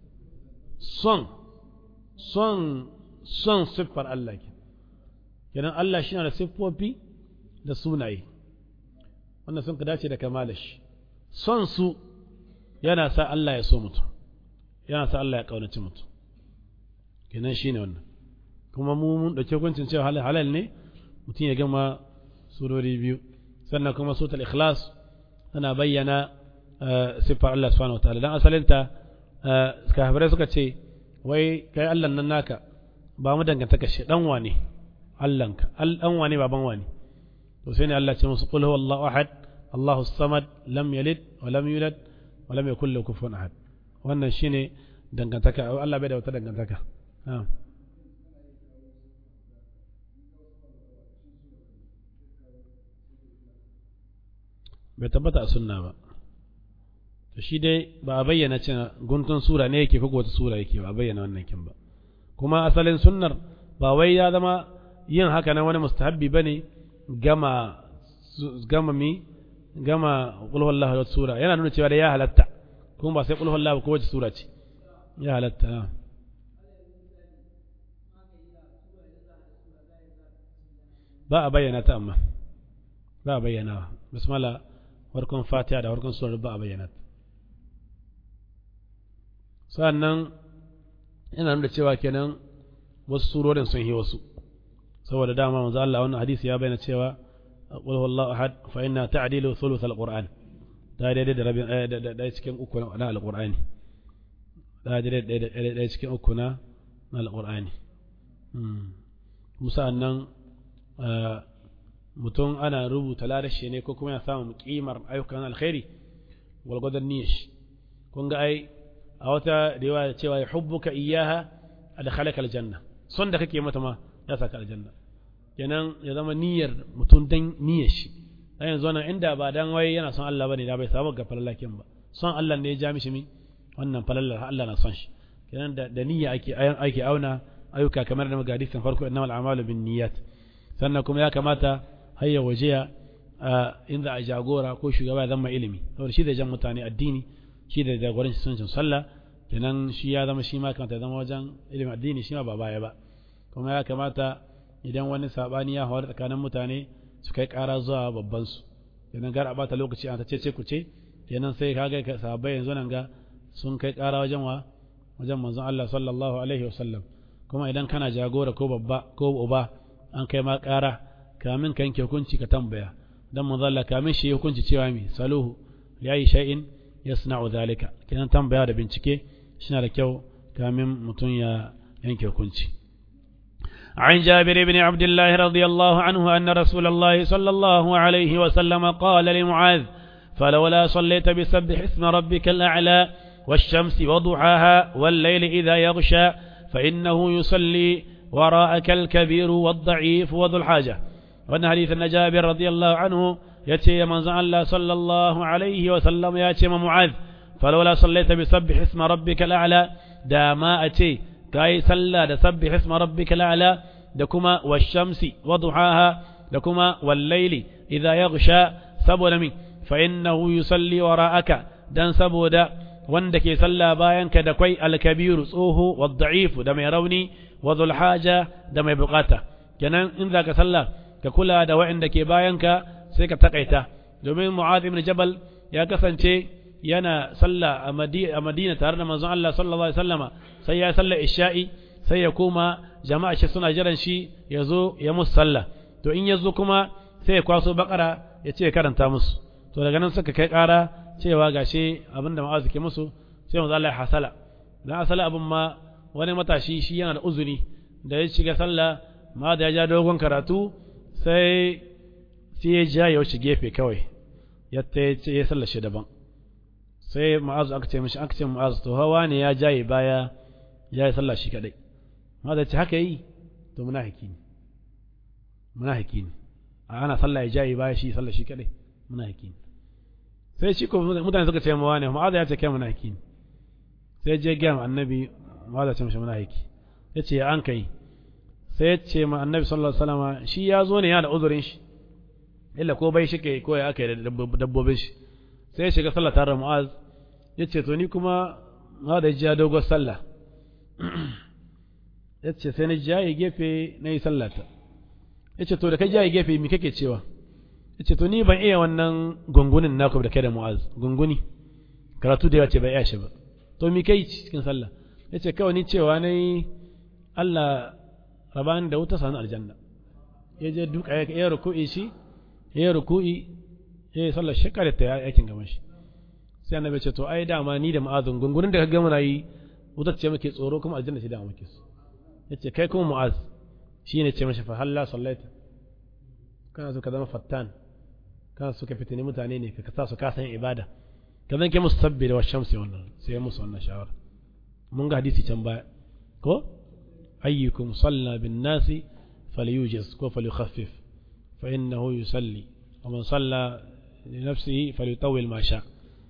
son son son siffar Allah ke kenan Allah shi na da siffofi da sunaye wannan sun ka dace da kamala shi son su yana sa Allah ya so mutum yana sa Allah ya kaunaci mutum kenan shine wannan kuma mu mun dauke hukuncin cewa halal ne mutum ya gama surori biyu sannan kuma suratul ikhlas tana bayyana siffar Allah subhanahu wataala dan asalinta kafirai suka ce wai kai Allah nan naka ba mu dangantaka shi dan wane Allahnka dan wane baban wane to sai ne Allah ce musu qul huwallahu ahad Allahu samad lam yalid wa lam yulad wa lam yakul lahu kufuwan ahad wannan shine dangantaka Allah bai da wata dangantaka na'am bai tabbata a sunna ba to shi dai ba a bayyana cin guntun sura ne yake ko wata sura yake ba a bayyana wannan kin ba kuma asalin sunnar ba wai ya zama yin haka na wani mustahabbi bane gama gama mi gama qul huwallahu ahad sura yana nuna cewa da ya halatta kuma ba sai qul huwallahu ko wace sura ce ya halatta ba a bayyana ta amma ba a bayyana bismillah farkon fatiha da farkon surar ba a bayyana sannan yana nuna cewa kenan wasu surorin sun yi wasu saboda dama manzo Allah wannan hadisi ya bayyana cewa qul huwallahu ahad fa inna ta'dilu thuluth alquran da daidai da rabin da cikin uku na alqur'ani da daidai da cikin uku na alqur'ani musa nan mutum ana rubuta ladashi ne ko kuma ya samu kimar ayyukan alkhairi walgwadon niyyar kun ga ai a wata riwaya cewa ya hubbuka iyaha adkhalaka aljanna son da kake mata ma ya saka aljanna kenan ya zama niyyar mutum dan niyyar shi dan yanzu wannan inda ba dan wai yana son Allah bane da bai samu ga falalakin ba son Allah ne ya ja mishi mi wannan falalar Allah na son shi kenan da, da niyya ake ake auna ayyuka kamar da magadisin farko innamal a'malu bin niyyat sannan kuma ya kamata hayya wajiya in za a jagora ko shugaba ya zama ilimi saboda shi da jan mutane addini shi da jagoranci suncin sallah kenan shi ya zama shi ma kamata ya zama wajen ilimin addini shi ma ba baya ba kuma ya kamata idan wani sabani ya hawar tsakanin mutane su kai kara zuwa babban su kenan gar a bata lokaci an ta ce ku ce kenan sai kaga sahabbai yanzu nan ga sun kai kara wajen wa wajen manzon Allah sallallahu alaihi wasallam kuma idan kana jagora ko babba ko uba an kai ma ƙara kamin ka yanke hukunci ka tambaya dan manzon Allah kamin shi hukunci cewa mi saluhu li ayi shay'in yasna'u dhalika kenan tambaya da bincike shi da kyau kamin mutum ya yanke hukunci عن جابر بن عبد الله رضي الله عنه أن رسول الله صلى الله عليه وسلم قال لمعاذ فلولا صليت بسبح اسم ربك الأعلى والشمس وضحاها والليل إذا يغشى فإنه يصلي وراءك الكبير والضعيف وذو الحاجة وأن حديث النجابر رضي الله عنه يتي من الله صلى الله عليه وسلم يتي معاذ فلولا صليت بسبح اسم ربك الأعلى داما أتي كاي صلى دسبح اسم ربك الأعلى دكما والشمس وضحاها دكما والليل إذا يغشى سبل من فإنه يصلي وراءك دان سبودا wanda ke sallah bayanka da kwai alkabiru tsoho wa da'ifu da mai rauni wa zulhaja da mai bukata kenan in za ka sallah ka kula da wa'inda ke bayanka sai ka takaita domin mu'adh ibn jabal ya kasance yana sallah a madina tare da manzon Allah sallallahu alaihi wasallama sai ya sallah isha'i sai ya koma jama'a shi suna jiran shi ya zo ya musu sallah to in ya zo kuma sai ya kwaso bakara ya ce karanta musu to daga nan suka kai kara cewa gashi abinda ma'azu ke musu sai manzo Allah ya hasala dan asala abin ma wani matashi shi yana da uzuri da ya shiga sallah ma da ya ja dogon karatu sai sai ya ja ya wuce gefe kawai ya ta ya sallar shi daban sai ma'azu aka ce mishi aka ce ma'azu to hawa ne ya jaye baya ya yi sallah shi kadai ma da ce haka yi to munafiki ne munafiki ne ana sallah ya jaye baya shi sallah shi kadai munafiki ne sai shi ko mutane suka ce mawa ne ma'aza ya ce kai munafiki ne sai je gaya ma annabi ma'aza ce mashi munafiki ya ce an kai sai ya ce ma annabi sallallahu alaihi wasallam shi ya zo ne ya da uzurin shi illa ko bai shi ke ko ya aka da dabbobin shi sai ya shiga sallah tare da mu'az ya ce to ni kuma ma da jiya dogon sallah ya ce sai na jaye gefe na yi sallata ya ce to da ka jaye gefe mi kake cewa ya ce to ni ban iya wannan gungunin naku da kai da mu'az gunguni karatu da yawa ce bai iya shi ba to mi kai cikin sallah ya ce kawai ni cewa na yi Allah rabani da wuta sanu aljanna ya je duka ya ruku'i shi ya ruku'i ya yi sallar shekarar ta aikin gaban shi sai annabi ce to ai dama ni da mu'azun gungunin da ka gama na yi wutar ce muke tsoro kuma aljanna ce da muke so ya ce kai kuma mu'az shi ne ce mashi fa halla sallaita kana so ka zama fattan kana so ka fitini mutane ne ka sa su kasan ibada ka zanke musu sabbi da washamsi wannan sai musu wannan shawara mun ga hadisi can baya ko ayyukum salla bin nasi falyujiz ko falyukhaffif fa innahu yusalli wa man salla li nafsihi falyutawwil ma sha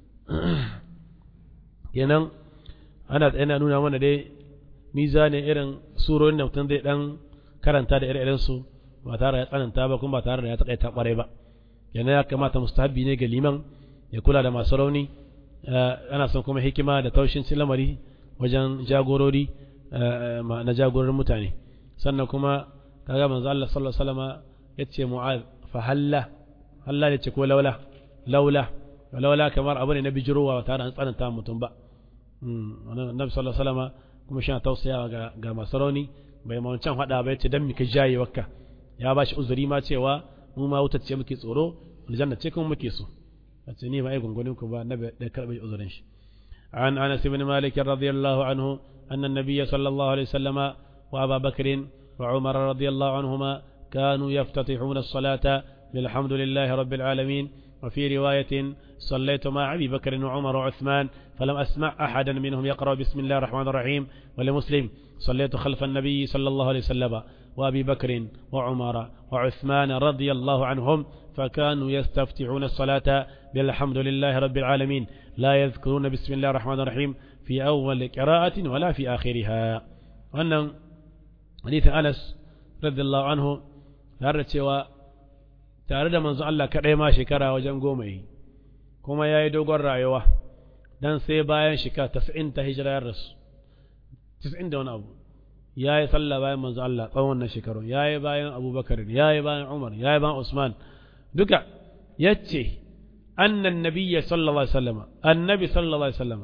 kenan ana yana nuna mana dai mizanin irin surorin da mutum zai dan karanta da ire-iren su ba tare da tsananta ba kuma ba tare da ya takaita kwarai ba yana ya kamata mustahabi ne ga liman ya kula da masu rauni ana son kuma hikima da taushin lamari wajen jagorori na jagororin mutane sannan kuma kaga manzo Allah sallallahu alaihi wasallam yace mu'az fa halla halla ne ce ko laula laula laula kamar abu ne na bijirowa ba tare da tsananta mutum ba annabi sallallahu alaihi wasallam kuma shi tausayawa ga ga masu rauni bai ma wancan hada ba yace dan mika jaye wakka ya ba shi uzuri ma cewa mu ma wutar ce muke tsoro aljanna ce kuma muke so wace ni ba ai gungunin ku ba na da karbe uzurin shi an anas ibn malik radiyallahu anhu anna an-nabiy sallallahu alaihi wasallam wa aba bakr wa umar radiyallahu anhuma كانوا يفتتحون الصلاة بالحمد لله رب العالمين وفي رواية صليت مع أبي بكر وعمر وعثمان فلم أسمع أحدا منهم يقرأ بسم الله الرحمن الرحيم ولمسلم صليت خلف النبي صلى الله عليه وسلم وأبي بكر وعمر وعثمان رضي الله عنهم فكانوا يستفتحون الصلاة بالحمد لله رب العالمين لا يذكرون بسم الله الرحمن الرحيم في أول قراءة ولا في آخرها وأن حديث أنس رضي الله عنه cewa tare da manzo Allah kaɗai ma shekara wajen goma yi kuma ya yi dogon rayuwa dan sai bayan shekara tasa'in ta hijira ya rasu tasa'in da wani abu ya yi sallah bayan manzo Allah tsawon wannan shekarun ya yi bayan abubakar ya yi bayan umar ya yi bayan usman duka ya ce annan nabiyya sallallahu alaihi wasallam annabi sallallahu alaihi wasallam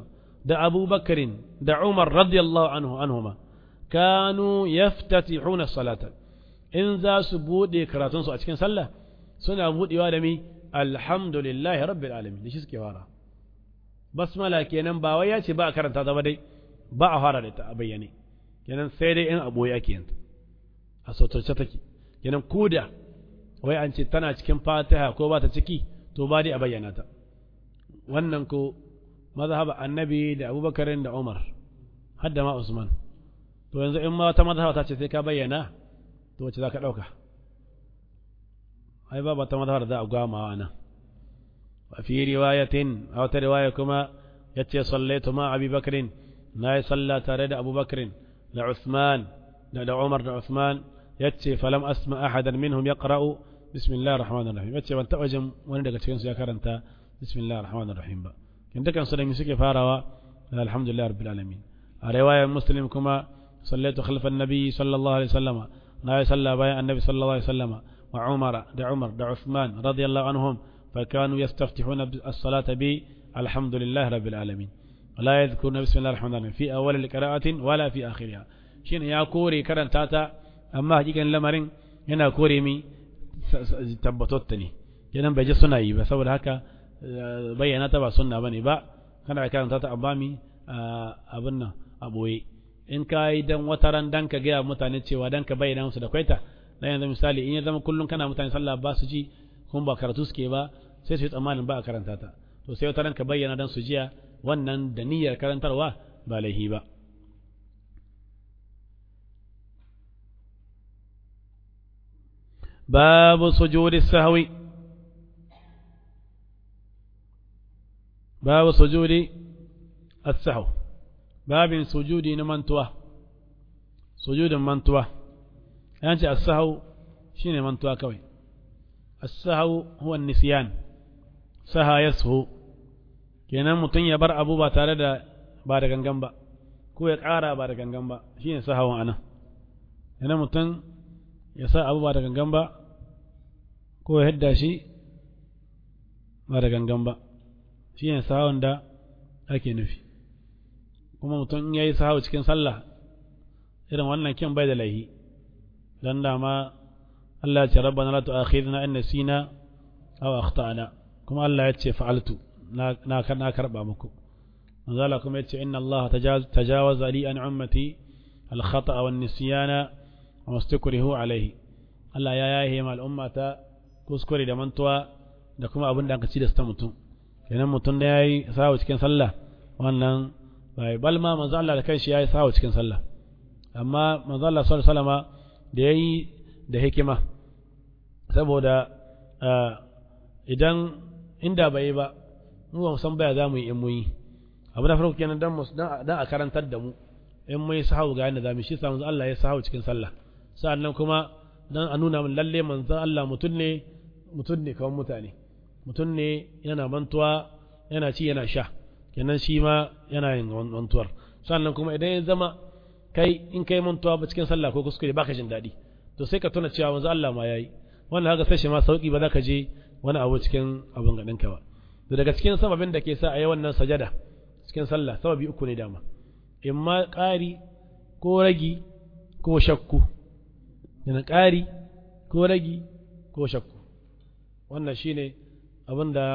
da abubakarin da umar radiyallahu anhu anhuma kanu yaftatihuna salata in za su bude karatunsu a cikin sallah suna budewa da mi alhamdulillahi rabbil alamin da shi suke fara basmala kenan ba wai ya ce ba a karanta ta ba dai ba a fara da ita a bayyane kenan sai dai in aboye ake yanta a sautarce take kenan koda wai an ce tana cikin fatiha ko ba ta ciki to ba dai a bayyana ta wannan ko mazhab annabi da abubakar da umar har da ma usman to yanzu in ma wata mazhab ta ce sai ka bayyana to wace za ka ɗauka ai ba ta mazhab da za a gwamawa nan wa fi riwayatin a wata riwaya kuma yace sallaitu ma abi bakrin na yi salla tare da abubakar da usman da da umar da usman yace falam asma ahadan minhum yaqra'u bismillahir rahmanir rahim yace ban taba jin wani daga cikin su ya karanta bismillahir rahmanir rahim ba kin dukan su da mi suke farawa alhamdulillah rabbil alamin a riwayar muslim kuma sallaitu khalfan nabi sallallahu alaihi wasallama na yi salla bayan annabi sallallahu alaihi wasallama wa umar da umar da usman radiyallahu anhum فكانوا يستفتحون الصلاة بالحمد لله رب العالمين ولا يذكرون بسم الله الرحمن الرحيم في أول القراءة ولا في آخرها شين يا كوري كرن تاتا أما حقيقة لمرين هنا كوري مي تبتوتني kenan bai ji suna yi ba saboda haka bayyana ta ba sunna bane ba kana karanta ta abami abin nan a boye in ka yi dan wata ran dan ka gaya mutane cewa dan ka bayyana musu da kwaita dan yanzu misali in ya zama kullum kana mutane sallah ba su ji kuma ba karatu suke ba sai su yi tsammanin ba a karanta ta to sai wata ranka bayyana dan su jiya wannan da niyyar karantarwa ba laihi ba babu sujudi sahwi babu sujudi as-sahw babin sujudi na mantuwa sujudin mantuwa yanci as-sahw shine mantuwa kawai السهو هو النسيان سها يسهو kenan mutum ya bar abu ba tare da ba da gangan ba ko ya ƙara ba da gangan ba shi ne sahawan anan yana mutum ya sa abu ba da gangan ba ko ya hidda shi ba da gangan ba shi ne sahawan da ake nufi kuma mutum ya yi sahawa cikin sallah irin wannan kyan bai da laihi don dama Allah ya ce rabbana la tu'akhidna in nasina aw akhtana kuma Allah ya ce fa'altu na na na karba muku manzo Allah kuma ya ce inna Allah tajawaza li an ummati al khata'a wan nisyana wa mastakrihu alayhi Allah ya yahe ma al'ummata kuskure da mantuwa da kuma abin da aka ci da sta mutum kenan mutum da yayi sawo cikin sallah wannan bai balma manzo Allah da kanshi yayi sawo cikin sallah amma manzo Allah sallallahu alaihi wasallama da yayi da hikima saboda idan inda bai yi ba mu ba san baya za mu yi in mu yi abu na farko kenan dan dan a karantar da mu in mu yi sahawu ga yadda za mu shi sa manzo Allah ya sahawu cikin sallah sa'annan kuma dan a nuna min lalle manzo Allah mutun ne mutun ne kawai mutane mutun ne yana mantuwa yana ci yana sha kenan shi ma yana yin mantuwar sa'annan kuma idan ya zama kai in kai mantuwa ba cikin sallah ko kuskure baka jin daɗi to sai ka tuna cewa manzo Allah ma yayi wannan haka sai shi ma sauki ba za ka je wani abu cikin abin gaɗin ka ba to daga cikin sababin da ke sa a yi wannan sajada cikin sallah sababi uku ne dama in ma ƙari ko ragi ko shakku yana ƙari ko ragi ko shakku wannan shine abin da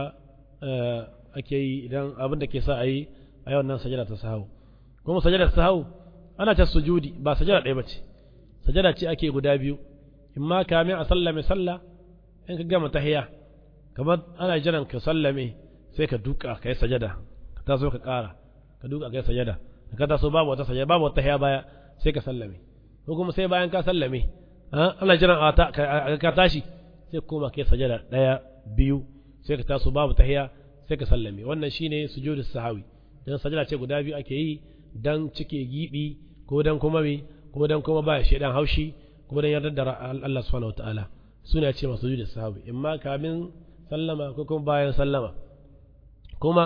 ake yi idan abin da ke sa a yi a yi wannan sajada ta sahau kuma sajada ta sahau ana ta sujudi ba sajada ɗaya ba ce sajada ce ake guda biyu in ma kamin a sallame sallah in ka gama tahiya kamar ana jiran ka sallame sai ka duka ka yi sajada ka taso ka ƙara ka duka ka yi sajada ka taso babu wata sajada babu wata tahiya baya sai ka sallame ko kuma sai bayan ka sallame ana jiran ka tashi sai kuma ka yi sajada ɗaya biyu sai ka taso babu tahiya sai ka sallame wannan shine sujudus sahawi dan sajada ce guda biyu ake yi dan cike gibi ko dan kuma me ko dan kuma ba shaidan haushi ko dan yarda da Allah subhanahu wataala suna ce masu sujudus sahawi imma kamin sallama ko kuma bayan sallama kuma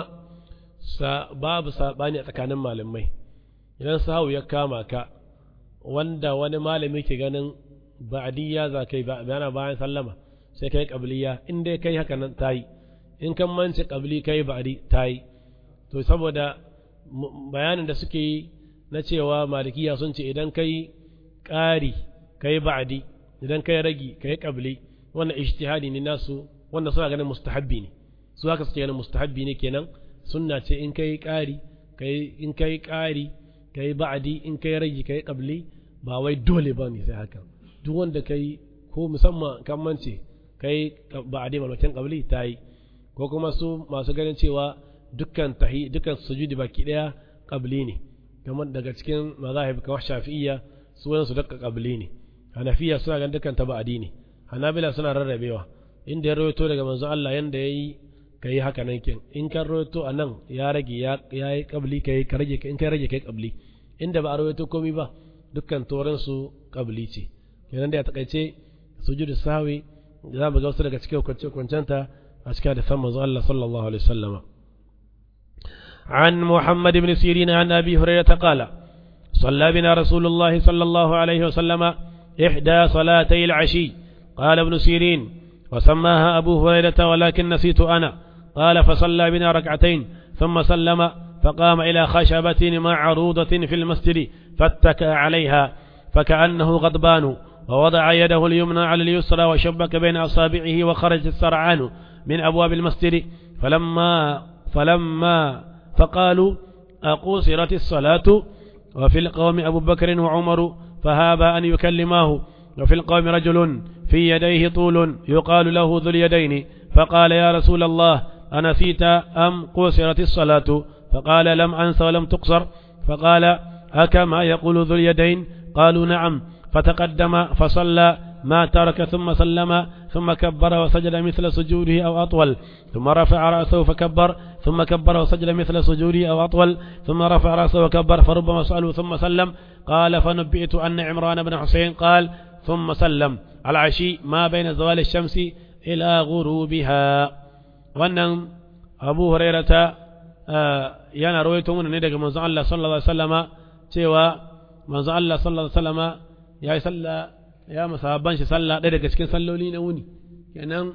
babu sabani a tsakanin malamai idan sahawi ya kama ka wanda wani malami ke ganin ba'diyya za kai bayana bayan sallama sai kai qabliya in dai kai haka nan tayi in kan mance qabli kai ba'di tayi to saboda bayanin da suke yi na cewa malikiya sun ce idan kai ƙari kai ba'adi idan kai ragi kai qabli wannan ijtihadi ne nasu wanda suna ganin mustahabbi ne su haka suke ganin mustahabbi ne kenan sunna ce in kai ƙari kai in kai ƙari kai ba'adi in kai ragi kai qabli ba wai dole ba ne sai haka duk wanda kai ko musamman kan mance kai ba'adi malwakin qabli ta yi ko kuma su masu ganin cewa dukkan tahi dukkan sujudi baki daya qabli ne kamar daga cikin mazahib kamar shafi'iyya su wani su dakka qabli ne hanafiya suna ganin dukkan ta ba'adi ne hanabila suna rarrabewa inda ya rawaito daga manzo Allah yanda yayi kai haka nan kin in kan rawaito anan ya rage ya yi qabli kai ka rage in kai rage kai qabli inda ba a rawaito komai ba dukkan toran su qabli ce kenan da ya takaice sujudu sahwi za mu ga wasu daga cikin kwancenta a cikin da san manzo Allah sallallahu alaihi wasallam عن محمد بن سيرين عن أبي هريرة قال صلى بنا رسول الله صلى الله عليه وسلم إحدى صلاتي العشي قال ابن سيرين وسماها أبو هريرة ولكن نسيت أنا قال فصلى بنا ركعتين ثم سلم فقام إلى خشبة معروضة في المسجد فاتكى عليها فكأنه غضبان ووضع يده اليمنى على اليسرى وشبك بين أصابعه وخرج السرعان من أبواب المسجد فلما فلما فقالوا أقوصرت الصلاة وفي القوم أبو بكر وعمر فهاب أن يكلماه وفي القوم رجل في يديه طول يقال له ذو اليدين فقال يا رسول الله أنسيت أم قوصرت الصلاة فقال لم أنس ولم تقصر فقال أكما يقول ذو اليدين قالوا نعم فتقدم فصلى ما ترك ثم سلم ثم كبر وسجد مثل سجوده أو أطول ثم رفع رأسه فكبر ثم كبر وسجد مثل سجوده أو أطول ثم رفع رأسه وكبر فربما سأله ثم سلم قال فنبئت أن عمران بن حسين قال ثم سلم العشي ما بين زوال الشمس إلى غروبها وأن أبو هريرة yana rawaito mana ne daga manzon Allah sallallahu alaihi wasallama cewa manzon Allah sallallahu alaihi wasallama ya yi sallah ya masahaban shi sallah ɗaya daga cikin salloli na wuni kenan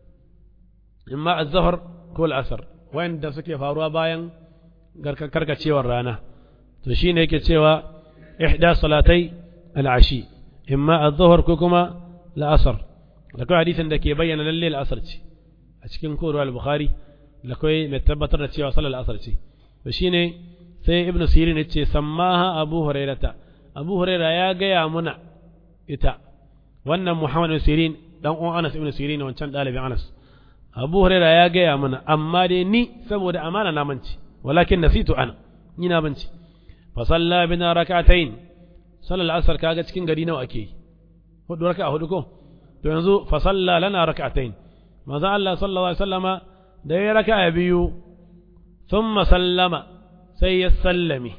imma az-zuhr ko al-asr wanda suke faruwa bayan karkacewar rana to shine yake cewa ihda salatai al-ashi imma az-zuhr ko kuma al-asr da kai hadisin da ke bayyana lalle al-asr ce a cikin korowar al-bukhari da kai mai tabbatar da cewa sallar al-asr ce to shine sai ibnu sirin ya ce sammaha abu hurairata abu huraira ya gaya muna ita wannan muhammad ibn sirin dan uwan anas ibn sirin wancan dalibin anas abu huraira ya gaya mana amma dai ni saboda amana na manci walakin nasitu ana ni na manci fa salla bina rak'atayn sallal asr kaga cikin gari nawa ake hudu raka'a hudu ko to yanzu fa salla lana rak'atayn manzo Allah sallallahu alaihi wasallama da ya raka'a biyu thumma sallama sai ya sallame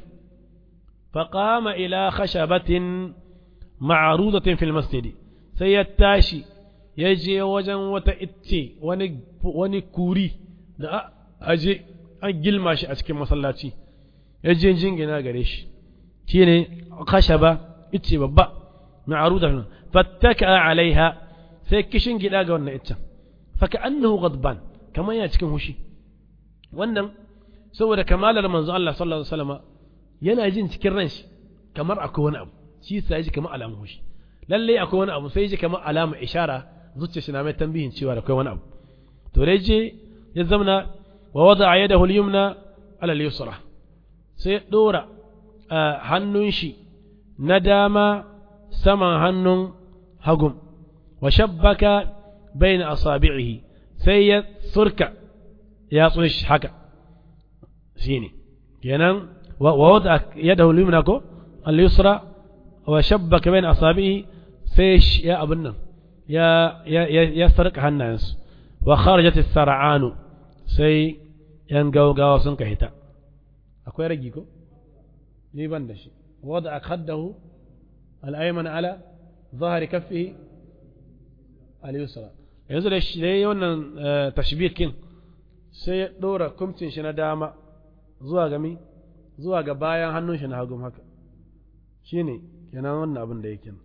فقام إلى خشبة معروضة في المسجد سيتاشي يجي وجن وتأتي وني كوري da aje an gilma shi a cikin masallaci ya je jingina gare shi shi ne khashaba ice babba ma'aruda fattaka alaiha sai kishin gida ga wannan iccen faka annahu ghadban kamar ya cikin hushi wannan saboda kamalar manzo Allah sallallahu alaihi wasallam yana jin cikin ran shi kamar akwai wani abu shi sai ji kamar alamun hushi lalle akwai wani abu sai ji kamar alama ishara zuciya shi na mai tambihin cewa akwai wani abu to dai je ya zamna wa wada yadahu al-yumna ala al-yusra sai dora hannun shi na dama saman hannun hagum wa shabbaka bayna asabi'ihi sai ya surka ya tsunshi haka shine kenan ووضع يده اليمنى كو اليسرى وشبك بين أصابعه سيش يا أبنا يا يا يسرق الناس وخرجت السرعان سي ينقو قاو سنك هتا أكو يرجيكو يبان دشي وضع خده الأيمن على ظهر كفه اليسرى yanzu da shi dai wannan tashbikin sai ya dora kumcin shi na dama zuwa gami zuwa ga bayan hannun shi na hagun haka shi ne kenan wannan abin da yake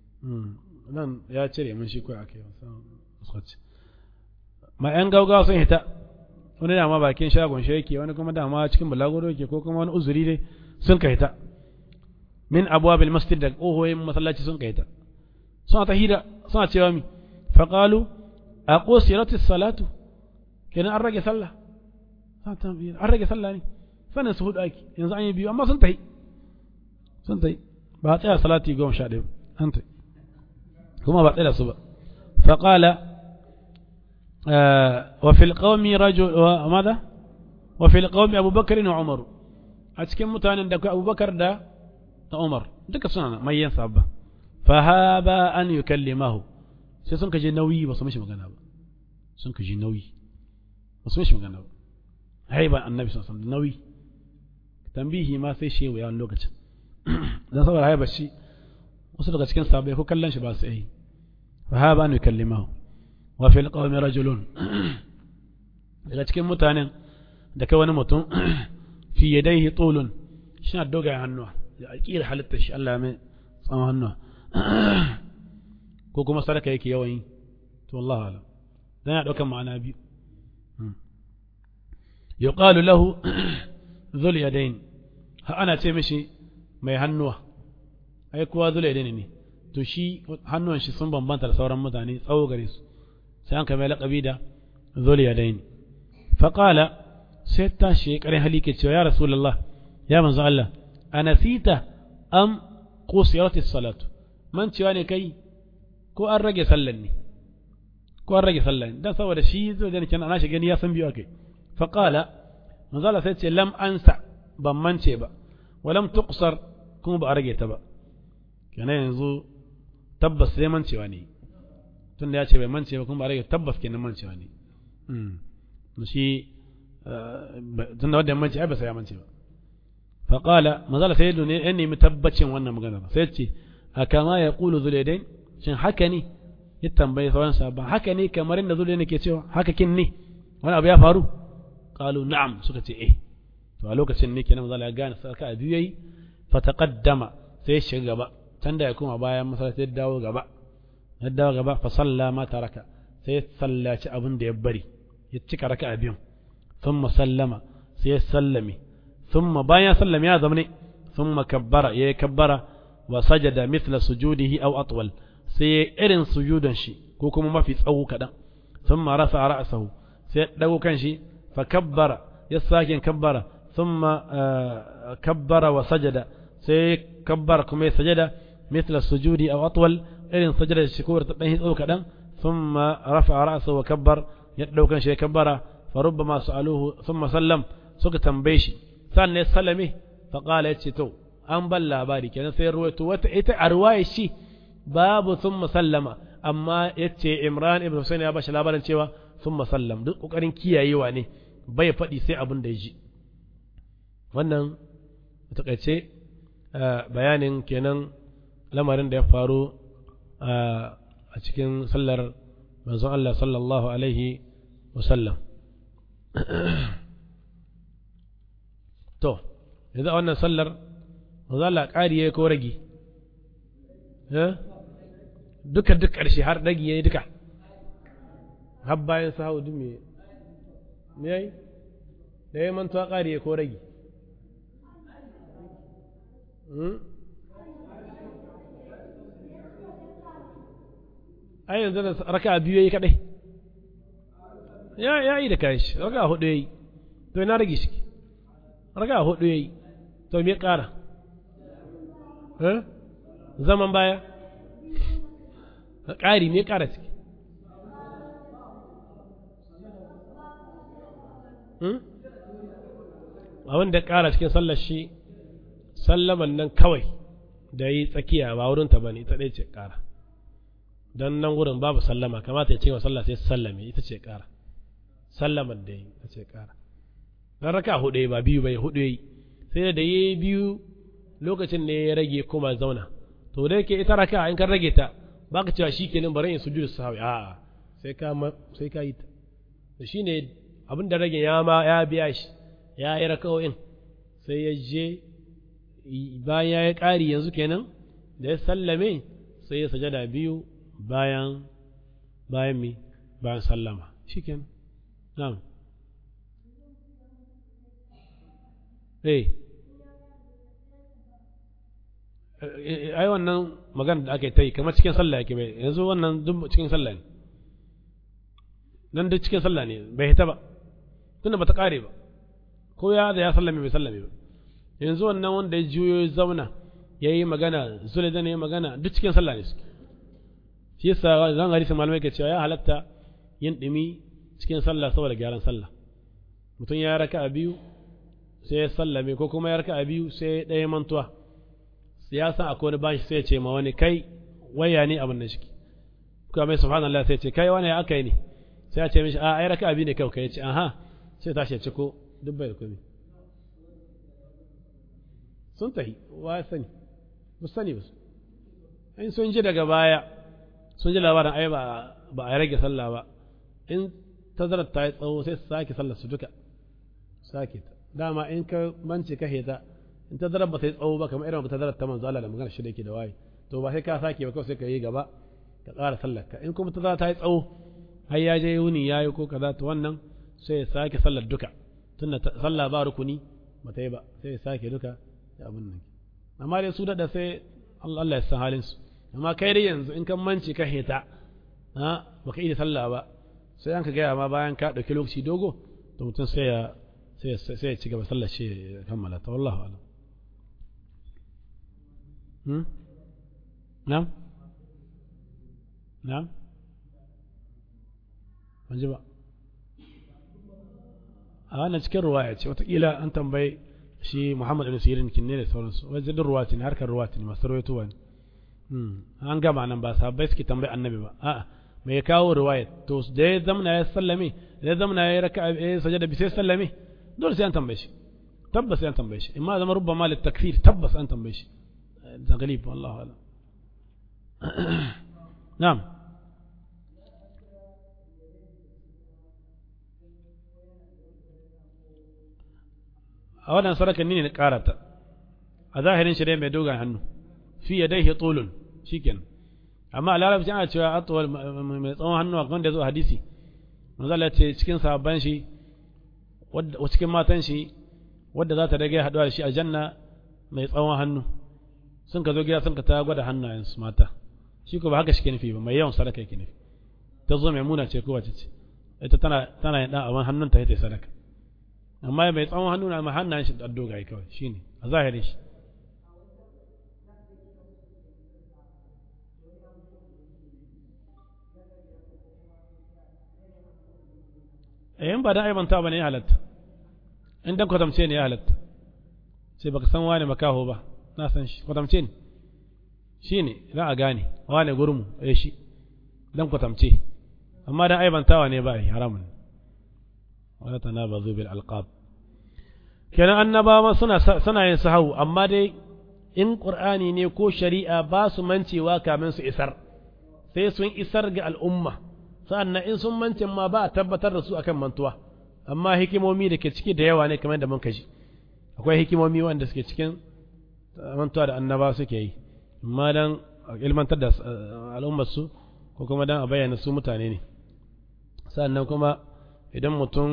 nan ya cire mun shi kawai ake ma ‘yan gaugawa sun hita wani dama bakin shagon shi yake wani kuma dama cikin bulaguro yake ko kuma wani uzuri dai sun kai ta min abwabil masjid da ƙohoyin masallaci sun kai ta suna ta hira suna cewa mi faqalu a qusirati salatu kenan an rage sallah an rage sallah ne sanin su hudu ake yanzu an yi biyu amma sun tahi sun tahi ba a tsaya salati goma sha ɗaya an tahi kuma ba tsaya su ba faqala وفي القوم رجل وماذا وفي القوم أبو بكر وعمر أتكلم متان دك أبو بكر دا عمر دك سنة ما ينصب فهابا أن يكلمه sai sun kaje nauyi ba su mishi magana ba sun kaje nauyi ba su mishi magana ba haiban annabi sallallahu alaihi nauyi tambihi ma sai shi yawan lokacin dan saboda haiba shi wasu daga cikin sahabbai ko kallon shi ba su yi fa haba an yukallimahu wa fil qawmi rajulun daga cikin mutanen da kai wani mutum fi yadayhi tulun shi na dogayen hannuwa da alƙira halittar shi Allah mai tsawon hannuwa ko kuma sadaka yake yawan yi to Allah alam dan ya daukan ma'ana biyu yuqalu lahu dhul yadayn ha ana ce mishi mai hannuwa ai kowa dhul yadayn ne to shi hannuwan shi sun bambanta da sauran mutane tsawo gare su sai an kai laƙabi da dhul yadayn fa qala sai ta shi kare halike cewa ya rasulullah ya manzo Allah anasita am qusiratis salatu man cewa ne kai ko an rage sallan ne ko an rage sallan dan saboda shi zai da kenan ana shi gani ya san biyu akai fa qala manzala sai ce lam ansa ban mance ba wa lam tuqsar kuma ba a rage ta ba kenan yanzu tabbas sai mancewa ne tunda ya ce bai mance ba kuma ba a rage tabbas kenan mancewa ne mm shi tunda wanda ya mance ai ba sai ya mance ba fa qala manzala sai ne ya nemi tabbacin wannan magana sai ce akama yaqulu zulaidain shin haka ne ya tambayi sauran sabon haka ne kamar inda zuwa nake cewa haka kin ne wani abu ya faru qalu na'am suka ce eh to a lokacin ne kenan manzo ya gane saka a biyu yayi fa taqaddama sai ya shiga gaba can da ya kuma bayan masallaci ya dawo gaba ya dawo gaba fa salla ma taraka sai ya sallaci abin da ya bari ya cika raka'a biyun thumma sallama sai ya sallame thumma bayan sallame ya zamne thumma kabbara ya kabbara wa sajada mithla sujudihi aw atwal sai irin sujudan shi ko kuma mafi tsawo kaɗan sun ma rasa ra'asahu sai ɗago kan shi fa kabbara ya sake kabbara sun ma kabbara wa sajada sai kabbara kuma ya sajada mithla sujudi aw atwal irin sajada shi ko ta ɗan tsawo kaɗan sun ma rafa ra'asahu wa kabbar ya ɗago kan shi ya kabbara fa rubbama su'aluhu thumma sallam suka tambaye shi sannan ya sallame fa qala yace to an ban labari kenan sai ruwaito wata ita a ruwaya shi babu sun musallama amma ya ce imran ibn husayn ya bashi labarin cewa sun musallam duk kokarin kiyayewa ne bai faɗi sai abin da ya ji wannan takaice bayanin kenan lamarin da ya faru a cikin sallar manzon Allah sallallahu alaihi wasallam to yanzu a wannan sallar manzon Allah ƙari ya ko rage duka duk ƙarshe har ɗagi ya yi duka har bayan sa hau me me yayi da ya mantuwa ƙari ya ko ragi ai yanzu da raka biyu ya yi kaɗai ya yi da kayan shi raka hudu ya yi to ina rage shi raka hudu ya yi to me ƙara zaman baya ƙari me ƙara ciki abin da ƙara cikin sallar shi sallaman nan kawai da yi tsakiya ba wurinta ba ne ita ɗaya ce ƙara don nan wurin babu sallama kamata ya ce wa sallah sai sallame ita ce ƙara sallaman da yi ita ce ƙara don raka hudu ba biyu bai hudu yi sai da yi biyu lokacin ne ya rage kuma zauna to da yake ita raka in kan rage ta ba ka cewa shi kenan bari in sujudu sahawi a'a sai ka sai ka yi ta to shine abin da rage ya ma ya biya shi ya yi rakawoyin sai ya je bayan ya yi ƙari yanzu kenan da ya sallame sai ya sajada biyu bayan bayan mi bayan sallama shi kenan na'am eh ai wannan magana da aka yi ta yi kamar cikin sallah yake bai yanzu wannan duk cikin sallah ne nan duk cikin sallah ne bai hita ba tunda bata kare ba ko ya da ya sallame bai sallame ba yanzu wannan wanda ya juyo ya zauna ya yi magana zule da ne magana duk cikin sallah ne suke shi yasa zan hadisi malamai ke cewa ya halatta yin dumi cikin sallah saboda gyaran sallah mutum ya raka a biyu sai ya sallame ko kuma ya raka a biyu sai ɗaya mantuwa ya san akwai wani bashi sai ya ce ma wani kai waya ne abin da shi kuma mai subhanallah sai ya ce kai wani ya aka yi ne sai ya ce mishi a ai raka a biyu ne kai kai ya ce aha sai tashi ya ciko duk bai da komai sun tahi wa ya sani ba sani ba in sun ji daga baya sun ji labarin ai ba ba a rage sallah ba in tazarar ta yi tsawo sai su sake sallar su duka sake ta dama in ka mance ka heta in tazarar ba ta yi tsawo ba kamar irin tazarar ta manzo Allah da magana shi da yake da waye to ba sai ka sake ba kawai sai ka yi gaba ka tsara sallar ka in kuma tazarar ta yi tsawo har ya je wuni ya yi ko kaza to wannan sai ya sake sallar duka tunda sallah ba rukuni ba ta yi ba sai ya sake duka ya abin nan amma dai su daɗa sai Allah ya san halin su amma kai dai yanzu in kan manci ka heta ha baka iya sallah ba sai an ka gaya ma bayan ka ɗauki lokaci dogo to mutum sai ya sai ya ci gaba sallar shi ya kammala ta wallahu alam hmm na'am na'am ban ji ba a wannan cikin ruwaya ce watakila an tambayi shi Muhammad ibn Sirin kinne da sauransu wajen din ruwati ne harkar ruwati ne masu rawaito ne an gama nan ba sahabbai suke tambayi annabi ba a'a me ya kawo ruwaya to da ya zamna ya sallame da ya zamna ya raka ya sajada bi sai sallame dole sai an tambaye shi tabbas sai an tambaye shi imma zama rubbama lit takfir tabbas an tambaye shi da galib wallahu a'lam na'am a wannan sadakan ne na karata a zahirin shi dai mai dogon hannu fi ya dai tulun shikenan amma a larabci ana cewa atwal mai tsawon hannu a kan da zo hadisi manzo Allah ce cikin sahabban shi wadda cikin matan shi wadda za ta rage haduwa da shi a janna mai tsawon hannu sun ka zo gida sun ka ta gwada hannayen su mata shi ko ba haka shi ke nufi ba mai yawan sadaka yake nufi ta zo mai muna ce ko wace ce ita tana tana yin dan abin hannunta ita sadaka amma mai tsawon hannu na ma hannayen shi da dogaye kawai shine a zahirin shi eh in ba dan aibanta ba ne ya halatta in dan kwatamce ne ya halatta sai baka san wane makaho ba na san shi kwatamce ne shi ne za a gane wane gurmu eh shi dan kwatamce amma dan aibantawa ne ba yi haramun wala tanabazu bil alqab kenan annabawa suna suna yin sahau amma dai in qur'ani ne ko shari'a ba su mancewa kamin su isar sai sun isar ga al'umma sa'annan in sun mance ma ba a tabbatar da su akan mantuwa amma hikimomi da ke ciki da yawa ne kamar da mun kaji akwai hikimomi wanda suke cikin mantuwa da annaba suke yi amma dan ilmantar da al'ummar su ko kuma dan a bayyana su mutane ne sa'annan kuma idan mutum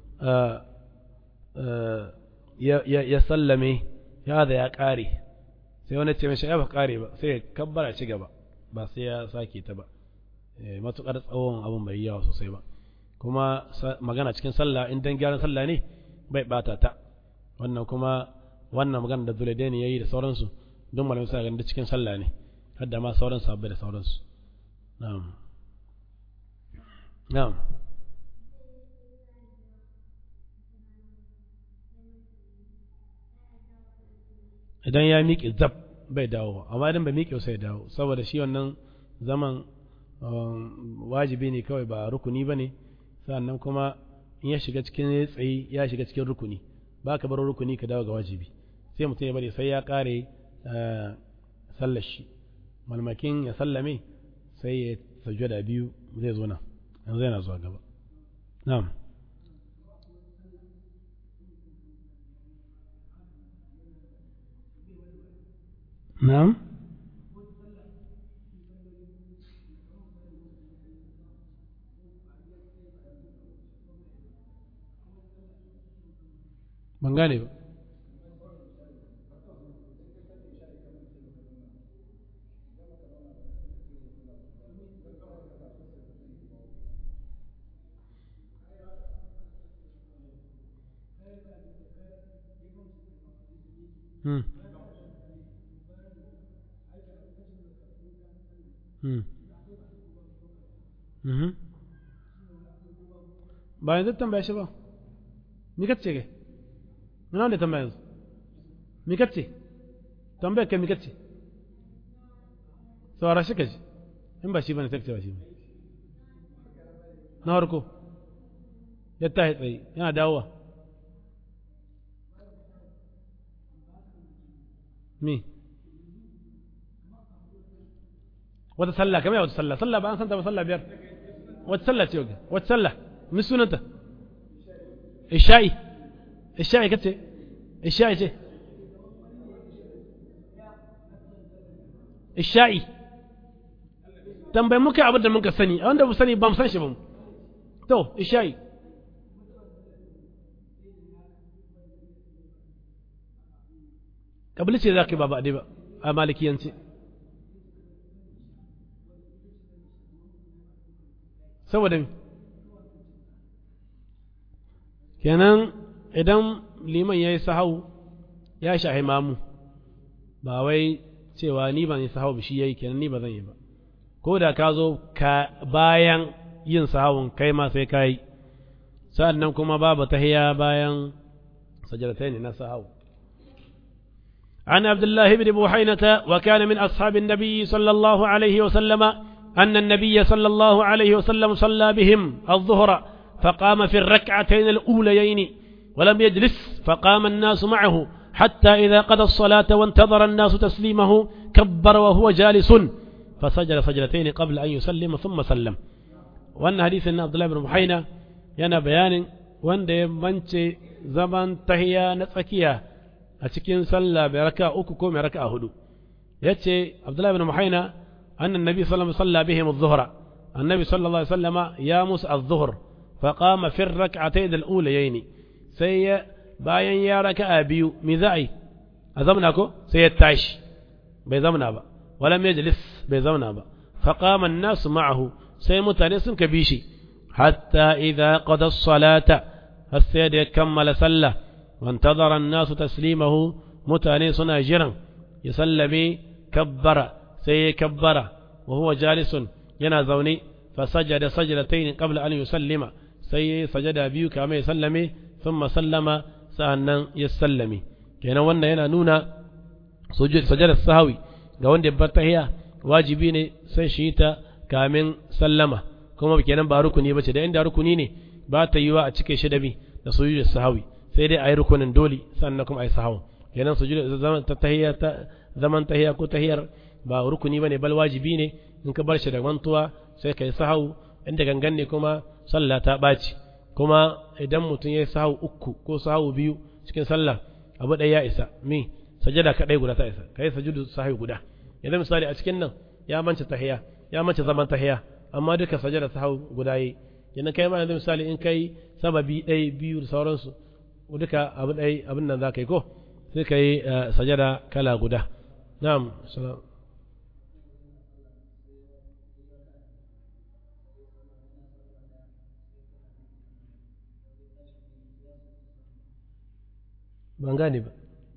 ya sallame ya da ya ƙare sai wani ce mashi ya ba ƙare ba sai ya kabbara ci gaba ba sai ya sake ta ba matuƙar tsawon abin bai yawa sosai ba kuma magana cikin sallah in dan gyaran sallah ne bai bata ta wannan kuma wannan magana da dole ne yayi da sauransu don malamin sa ganin cikin sallah ne har da ma sauran sabbai da sauransu na'am na'am idan ya miƙe zab bai dawo amma idan bai miƙe sai dawo saboda shi wannan zaman wajibi ne kawai ba rukuni ba ne sannan kuma in ya shiga cikin tsayi ya shiga cikin rukuni ba ka bar rukuni ka dawo ga wajibi sai mutum ya bari sai ya ƙare sallar shi malmakin ya sallame sai ya sajjada biyu zai zo nan yanzu yana zuwa gaba na'am na'am ban gane ba hmm hmm mhm ba yanzu tambaya shi ba mi kace ke muna wanda tambaya yanzu mi kace tambaya kai mi kace saurara shi kaji in ba shi bane sai ba shi bane na harko ya tahi tsaye yana dawowa me wata sallah kamar wata sallah sallah ba an santa ba sallah biyar wata sallah ce wata wata sallah min sunanta isha'i isha'i kace isha'i ce isha'i tambayi muka abin da muka sani a wanda bu sani ba mu san shi ba mu to isha'i kabili ce za ka yi ba ba ba a malikiyanci saboda mi kenan idan liman ya yi sahau ya shahi mamu ba wai cewa ni ban yi sahau shi ya yi kenan ni ba zan yi ba ko da ka zo ka bayan yin sahawun kai ma sai ka yi sa'an nan kuma babu tahiya bayan sajadatai ne na sahau عن عبد الله بن بوحينة وكان من أصحاب النبي صلى الله عليه وسلم أن النبي صلى الله عليه وسلم صلى بهم الظهر فقام في الركعتين الأوليين ولم يجلس فقام الناس معه حتى إذا قضى الصلاة وانتظر الناس تسليمه كبر وهو جالس فسجد سجدتين قبل أن يسلم ثم سلم وأن حديث عبد الله بن بوحينة yana bayanin wanda ya mance zaman tahiya na tsakiya a cikin sallah mai raka uku ko mai raka hudu ya ce abdullahi bin muhaina annan nabi sallallahu alaihi wasallam bihim adh-dhuhra annabi sallallahu alaihi wasallam ya musu adh-dhuhr fa qama fi ar-rak'atayn al-ulayayn sai ya bayan ya raka'a biyu mi za'i a zamna ko sai ya tashi bai zamna ba wala majlis bai zamna ba fa qama an-nas ma'ahu sai mutane sun ka bi shi hatta idza qada as-salata har sai da ya kammala sallah وانتظر الناس تسليمه متاني سنا جرا يسلمي كبر سي كبر وهو جالس ينا زوني فسجد سجدتين قبل أن يسلم سي سجد بيو كما يسلمي ثم سلم سأنا يسلمي كينا وانا ينا نونا سجد سجد السهوي ga wanda ya bar tahiya wajibi ne sai shi ta kamin sallama kuma kenan ba rukuni bace da inda rukuni ne ba ta yiwa a cike shi da bi da sujud sahawi sai dai a yi rukunin dole sannan kuma a yi sahau kenan su zaman tahiyya ta zaman tahiyya ko tahiyar ba rukuni bane bal wajibi ne in ka bar shi da mantuwa sai ka yi sahau inda gangan ne kuma sallah ta ɓaci kuma idan mutum ya yi sahau uku ko sahau biyu cikin sallah abu ɗaya ya isa mi sajada kaɗai guda ta isa ka yi sajudu sahau guda yanzu misali a cikin nan ya mance tahiyya ya mance zaman tahiyya amma duka sajada sahau guda yi kenan kai ma yanzu misali in kai sababi ɗaya biyu da sauransu duka abu ɗai abin nan za ka yi ko sai ka yi sajada kala guda na'am salam ban gane ba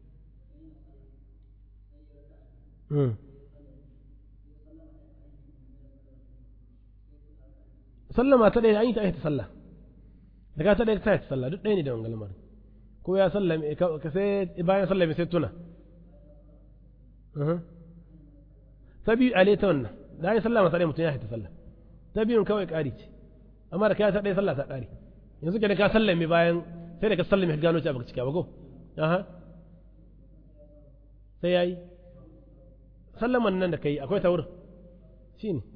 sallama ta ɗaya an yi ta aita sallah daga ta ɗaya ta aita sallah duk ɗaya ne da wangan lamarin ko ya sallame ka sai bayan sallame sai tuna ta biyu a ta wannan da ya sallama ta ɗaya mutum ya haita sallah ta biyun kawai ƙari ce amma da ka ta ɗaya sallah ta ƙari yanzu ke da ka sallame bayan sai da ka sallame ka gano ci a baka cika ba ko aha sai ya yi sallaman nan da ka yi akwai ta wurin shi ne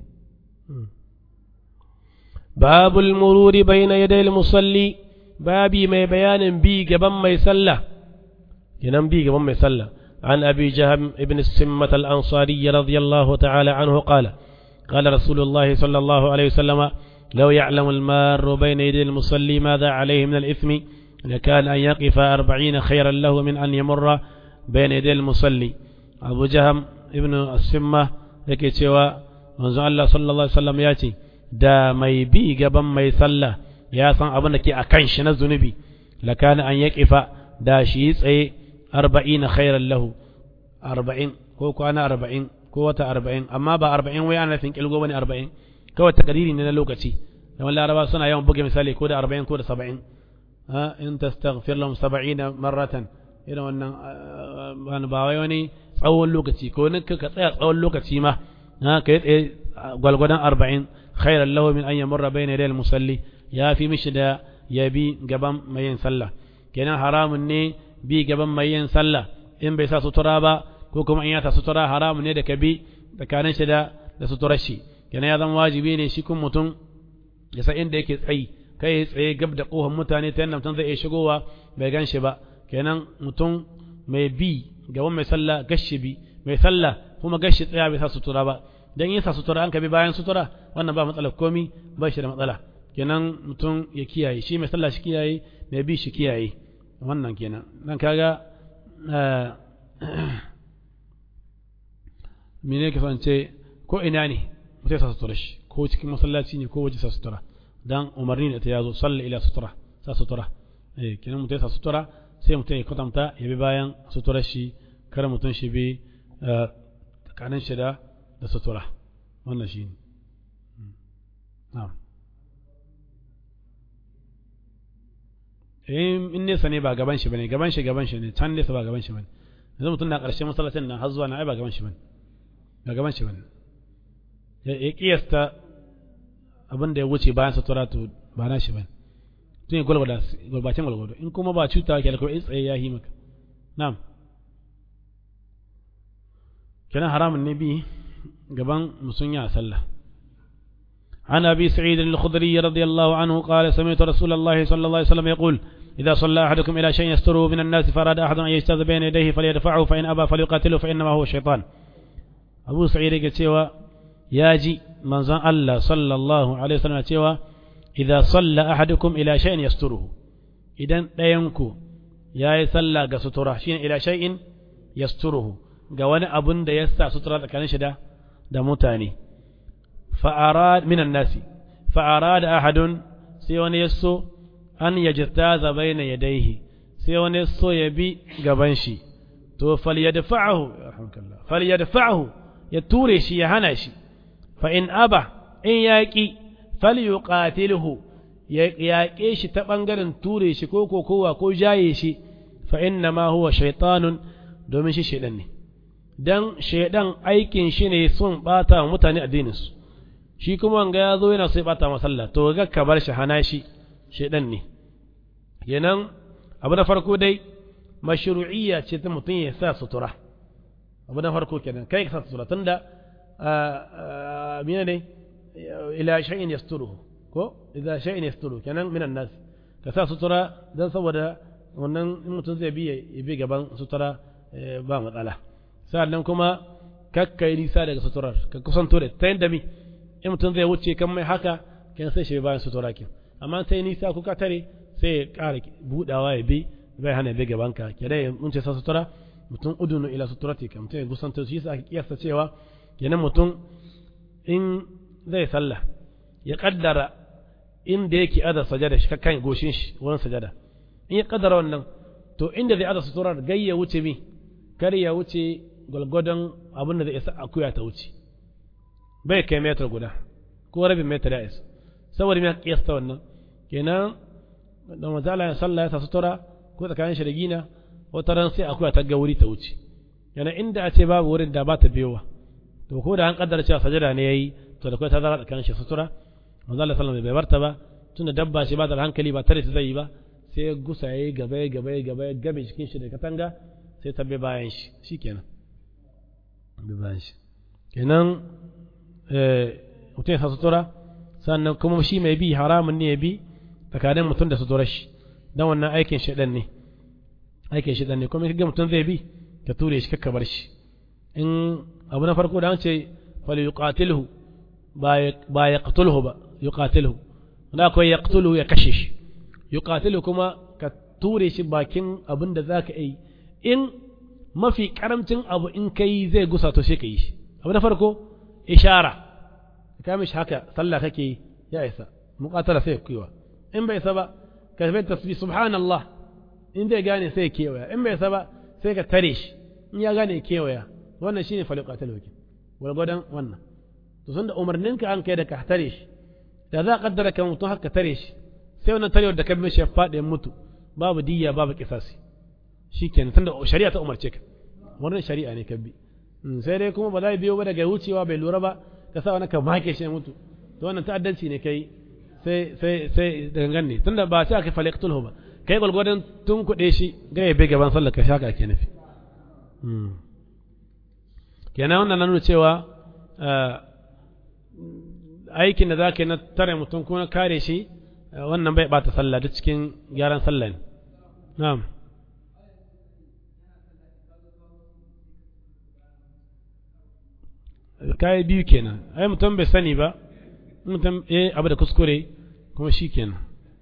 babul mururi bayna yadayil musalli babi mai bayanin bi gaban mai sallah kenan bi gaban mai sallah عن أبي جهم ابن السمة الأنصاري رضي الله تعالى عنه قال قال رسول الله صلى الله عليه وسلم لو يعلم المار بين يدي المصلي ماذا عليه من الإثم لكان أن يقف أربعين خيرا له من أن يمر بين يدي المصلي أبو جهم ابن السمة yake cewa manzo Allah sallallahu alaihi wasallam ya ce da mai bi gaban mai sallah ya san abin da ke a kan shi na zunubi lakana an ya kifa da shi tsaye arba'ina khairan lahu arba'in ko kwana arba'in ko wata arba'in amma ba arba'in wai ana nufin kilgo bane arba'in kawai takadiri ne na lokaci yawan laraba suna yawan buga misali ko da arba'in ko da saba'in ha in tastaghfir lahum saba'ina marratan irin wannan ba wai wani tsawon lokaci ko ne ka tsaya tsawon lokaci ma ha ka yi tsaye gwalgwadon arba'in khairan lahu min an yamurra bayna yadayil musalli ya fi mishi da ya bi gaban mai yin sallah kenan haramun ne bi gaban mai yin sallah in bai sa sutura ba ko kuma in ya sa sutura haramun ne da ka bi tsakanin shi da da suturar shi kenan ya zama wajibi ne shi kun mutum ya san inda yake tsayi kai ya tsaye gab da kohon mutane ta yadda mutum zai iya shigowa bai gan shi ba kenan mutum mai bi gaban mai sallah gashi bi mai sallah kuma gashi tsaya bai sa sutura ba dan yin sa sutura an ka bi bayan sutura wannan ba matsalar komi ba shi da matsala kenan mutum ya kiyaye shi mai sallah shi kiyaye mai bi shi kiyaye wannan kenan dan kaga mene ke ce ko ina ne mutum ya sa sutura shi ko cikin masallaci ne ko waje sa sutura dan umarni ne ta yazo salli ila sutura sa sutura eh kenan mutum ya sa sutura sai mutum ya kwatanta ya bi bayan suturar shi kar mutum shi bi tsakanin shi da da sutura wannan shi ne na'am in nesa ne ba gaban shi bane gaban shi gaban shi ne can nesa ba gaban shi bane yanzu mutum na ƙarshen masallacin nan har zuwa na ai ba gaban shi bane ba gaban shi bane ya kiyasta abin da ya wuce bayan sutura to ba na shi bane tun ya gwalgwada gwalbacin gwalgwado in kuma ba cuta ke alkawai tsaye ya yi maka na'am kenan haramun ne bi gaban musunya a sallah عن أبي سعيد الخضري رضي الله عنه قال سمعت رسول الله صلى الله عليه وسلم يقول إذا صلى أحدكم إلى شيء يستره من الناس فأراد أحد أن يجتاز بين يديه فليدفعه فإن أبى فليقاتله فإنما هو الشيطان أبو سعيد يقول ياجي من زان الله صلى الله عليه وسلم يقول إذا صلى أحدكم إلى شيء يستره إذا لا ينكو يا يصلى قسطره شيء إلى شيء يستره قوانا أبن دا يسع سترة كان شدا دا متاني فأراد من الناس فأراد أحد سيوان يسو أن يجتاز بين يديه سيوان يسو يبي قبنشي تو فليدفعه رحمك الله فليدفعه يتوري شي يهنشي فإن أبى إن يأكي فليقاتله yaƙe shi ta ɓangaren ture shi ko kowa ko jaye shi fa inna ma huwa shaitanun domin shi shaidan ne dan shaidan aikin shi ne sun ɓata wa mutane addininsu shi kuma wanga ya zo yana sai ɓata masalla to ga ka bar shi hana shi shaidan ne kenan abu na farko dai mashru'iyya ce ta mutum ya sa sutura abu na farko kenan kai ka sa sutura tunda mina ne ila shay'in yasturuhu ko idza shay'in yasturu kenan minan nas ka sa sutura dan saboda wannan in mutum zai bi ya bi gaban sutura ba matsala sannan kuma kakkai nisa daga suturar ka kusanto da ta yadda mi in mutum zai wuce kan mai haka kan sai shi bayan sutura ke amma sai nisa kuka tare sai ya ƙara budawa ya bi bai hana bi gaban ka ke dai mun ce sa sutura mutum udunu ila suturati kan mutum ya kusanto shi sa aka kiyasta cewa kenan mutum in zai sallah ya kaddara inda yake ada sajada shi kan goshin shi wurin sajada in ya kaddara wannan to inda zai ada suturar gai ya wuce mi kar ya wuce gwalgwadon abin da zai isa akuya ta wuce bai kai metar guda ko rabin metar ya isa saboda mai kiyasta wannan kenan da mazala ya sallah ya sa sutura ko tsakanin shi da gina wata ran sai akuya ta ga wuri ta wuce yana inda a ce babu wurin da ba ta biyowa to ko da an kaddara cewa sajada ne yayi to da kai ta zara tsakanin shi sutura manzo Allah sallallahu bai barta ba tunda dabba shi ba da hankali ba tare ta zai yi ba sai ya gusa yayi gaba gaba gaba ya gabe cikin shi da katanga sai ta bi bayan shi shikenan bi bayan shi kenan eh mutum ya sutura sannan kuma shi mai bi haramun ne ya bi tsakanin mutum da suturar shi dan wannan aikin shedan ne aikin shedan ne kuma kaga mutum zai bi ka ture shi kakka bar shi in abu na farko da an ce fal yuqatilhu ba ya qatulhu ba yuqatilhu wanda akwai ya qatulhu ya kashe shi yuqatilhu kuma ka ture shi bakin abin da zaka yi in mafi karamcin abu in kai zai gusa to sai ka yi shi abu na farko ishara ka mishi haka sallah kake yi ya isa muqatala sai kuwa in bai isa ba ka bai tasbih subhanallah in zai gane sai kewaya in bai isa ba sai ka tare shi in ya gane kewaya wannan shine faliqatul wakil gwargwadon wannan to sun da umarninka an kai da ka tare shi da za a kaddara kan mutum haka tare shi sai wannan tarewar da ka bi shi ya faɗi mutu babu diyya babu kisasi shikenan tunda shari'a ta umarce ka wannan shari'a ne ka bi sai dai kuma ba za biyo ba daga wucewa bai lura ba ka sa wani ka make shi ya mutu to wannan ta'addanci ne kai sai sai sai da gangan ne tunda ba sai aka faliqtul ba kai gwargwadon tun kuɗe shi ga ya bai gaban sallar ka shaka ke nufi kenan wannan na nuna cewa aikin da za ka yi na tare mutum kuma kare shi wannan bai bata sallah duk cikin gyaran sallah ne na'am kayi biyu kenan ai mutum bai sani ba mutum eh abu da kuskure kuma shi kenan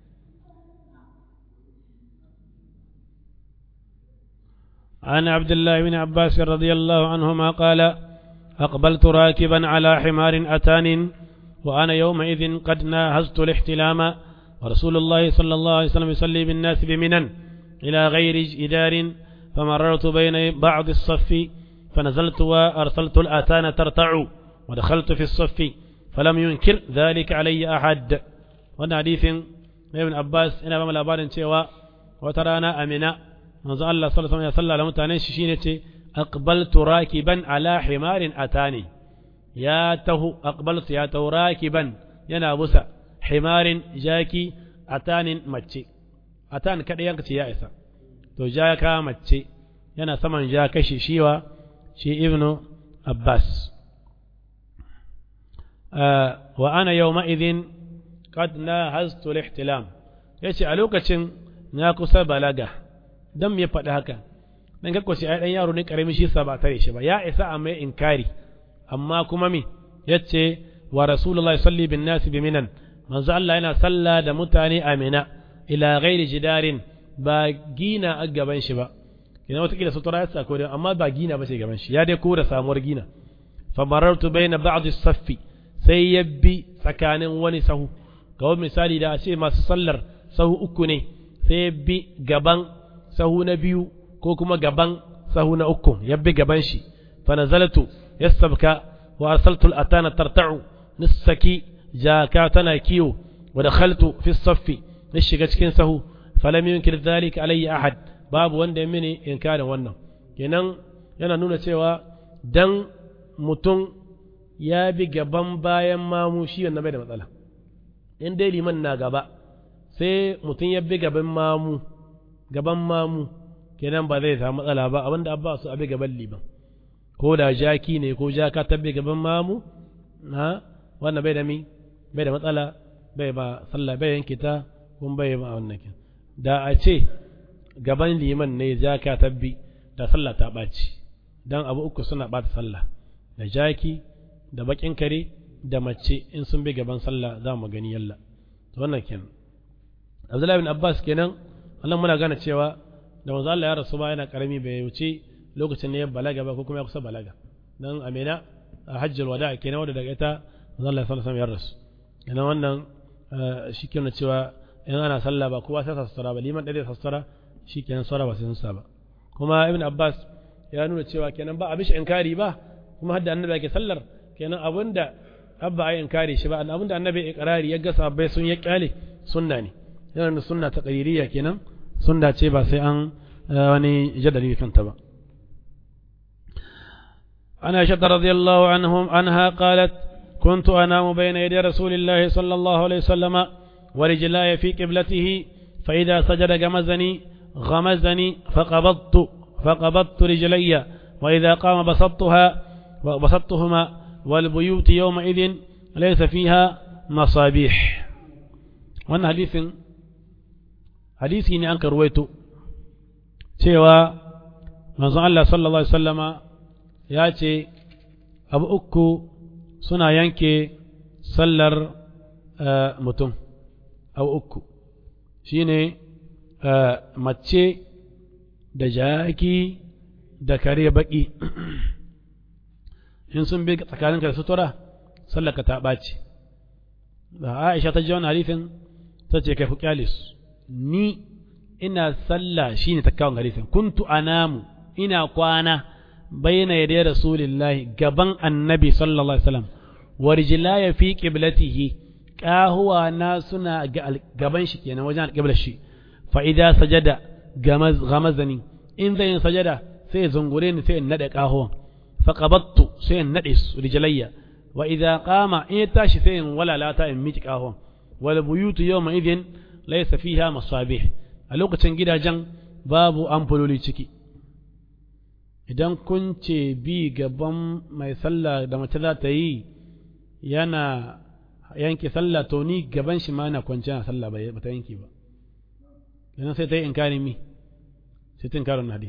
عن عبد الله بن عباس رضي الله عنهما قال أقبلت راكبا على حمار أتان وأنا يومئذ قد ناهزت الاحتلام ورسول الله صلى الله عليه وسلم يصلي بالناس بمنن إلى غير جدار فمررت بين بعض الصف فنزلت وأرسلت الآتان ترتع ودخلت في الصف فلم ينكر ذلك علي أحد وانا حديث ابن عباس إنا بما لابارن cewa wata rana amina manzo Allah sallallahu alaihi wasallam ya salla da mutanen shi shine ce aqbaltu rakiban ala himarin atani ya tahu aqbaltu ya tahu rakiban yana busa himarin jaki atanin mace atan kada yanka ce ya isa to jaka mace yana saman ja kashi shiwa shi ibnu abbas wa ana yawma idhin qad nahaztu al-ihtilam yace a lokacin na kusa balaga dan me faɗi haka dan ga kwashi ai dan yaro ne karami shi sa ba tare shi ba ya isa a mai inkari amma kuma me yace wa rasulullahi salli bin nas bi minan manzo Allah yana salla da mutane amina ila ghairi jidarin ba gina a gaban shi ba ina wata kila sutura ya sako amma ba gina ba ce gaban shi ya dai ko da samuwar gina fa marartu baina ba'd as-saffi sai ya bi tsakanin wani sahu ga wani misali da a ce masu sallar sahu uku ne sai ya bi gaban sahu na biyu ko kuma gaban sahu na uku ya bi gaban shi fa nazaltu yastabka wa arsaltu al-atana tarta'u nisaki jaka tana kiyo wa dakhaltu fi as-saffi na shiga cikin sahu falam yunkir dhalika alayya ahad babu wanda ya mini inkarin wannan kenan yana nuna cewa dan mutum ya bi gaban bayan mamu shi wannan bai da matsala in dai liman na gaba sai mutum ya bi gaban mamu gaban mamu kenan ba zai samu matsala ba abinda abba su abi gaban liman ko da jaki ne ko jaka ta bi gaban mamu na wannan bai da mi bai da matsala bai ba sallah bai yanke ta kun bai ba wannan kin da a ce gaban liman ne jaka ta bi da sallah ta ɓaci dan abu uku suna ɓata sallah da jaki da bakin kare da mace in sun bi gaban sallah za mu gani yalla to wannan kenan Abdullahi bin Abbas kenan Allah muna gane cewa da manzo Allah ya rasu ba yana karami bai wuce lokacin ne ya balaga ba ko kuma ya kusa balaga dan amina a hajjul wada kenan wanda daga ita manzo Allah sallallahu alaihi ya rasu kenan wannan shi kenan cewa in ana sallah ba kowa sai sassara ba liman dade sassara shi kenan sara ba sai sa ba kuma ibn Abbas ya nuna cewa kenan ba a bishi inkari ba kuma hadda annabi yake sallar kenan abinda abba ai inkari shi ba abinda annabi ikrari ya ga sahabbai sun ya kyale sunna ne yana da sunna ta qayriyya kenan sunna ce ba sai an wani jadali kanta ba أنا عائشة رضي الله عنهم عنها قالت كنت أنام بين يدي رسول الله صلى الله عليه وسلم ورجلاي في قبلته فإذا سجد غمزني غمزني فقبضت فقبضت رجلي وإذا قام بسطتها وبسطتهما والبيوت يومئذ ليس فيها مصابيح wannan hadisin hadisi ne an karwaito cewa manzon Allah sallallahu alaihi wasallama ya ce abu uku suna yanke sallar mutum abu uku shine mace da jaki da kare baki in sun bi tsakaninka da sutura sallaka ta ɓaci da aisha ta ji wani hadisin ta ce kai hukalis ni ina sallah shine ta kawo hadisin kuntu anamu ina kwana bayna yaday rasulillahi gaban annabi sallallahu alaihi wasallam warjilaya fi qiblatihi kahuwa na suna gaban shi kenan wajen alƙiblar shi fa idza sajada gamazani in zai yin sajada sai ya zungure ni sai in nade kahuwan fa qabattu sai in nade su rijlayya wa idza qama in ya tashi sai in walalata in miki kahuwan wal buyutu yawma idhin laysa fiha masabih a lokacin gidajen babu amfuloli ciki idan kun ce bi gaban mai sallah da mace za ta yi yana yanke sallah to ni gaban shi ma na kwanci na sallah ba ta yanke ba yana sai ta yi inkari mi sai ta inkarin hadis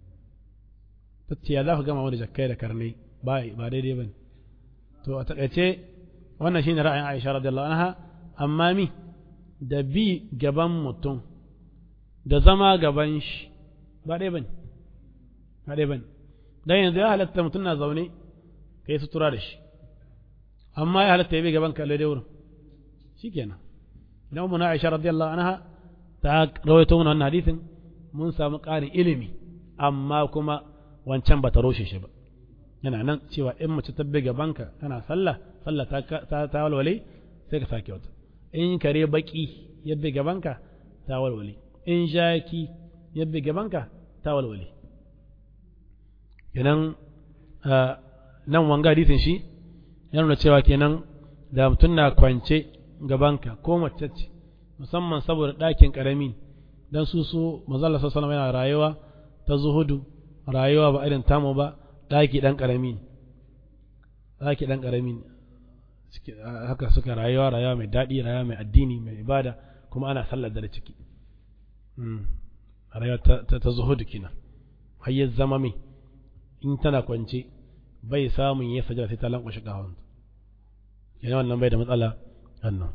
ta ce ya za ku gama wani jakkai da karnai ba ba daidai ba ne to a takaice wannan shine ra'ayin Aisha radiyallahu anha amma mi da bi gaban mutum da zama gaban shi ba ɗaya bane ba ɗaya bane dan yanzu ya halatta mutum na zaune kai sutura da shi amma ya halatta ya bi gaban ka daidai wurin shikenan idan mu na Aisha radiyallahu anha ta rawaito mana wannan hadisin mun samu ƙarin ilimi amma kuma wancan ba ta roshe shi ba yana nan cewa in mace ta bi gabanka kana sallah sallah ta ta walwale sai ka sake wata in kare baki ya bi gabanka ta walwale in jaki ya bi gabanka ta walwale kenan nan wanga hadisin shi ya nuna cewa kenan da mutum na kwance gabanka ko mace ce musamman saboda ɗakin ƙarami dan su su mazalla sallallahu yana rayuwa ta zuhudu rayuwa ba irin tamu ba ɗaki ɗan ƙarami ne ɗaki ɗan ƙarami ne haka suka rayuwa rayuwa mai daɗi rayuwa mai addini mai ibada kuma ana sallar da ciki rayuwa ta zuhudu kina hayyar zama mai in tana kwance bai samun ya sajada sai ta lankwashe ƙahon yana wannan bai da matsala wannan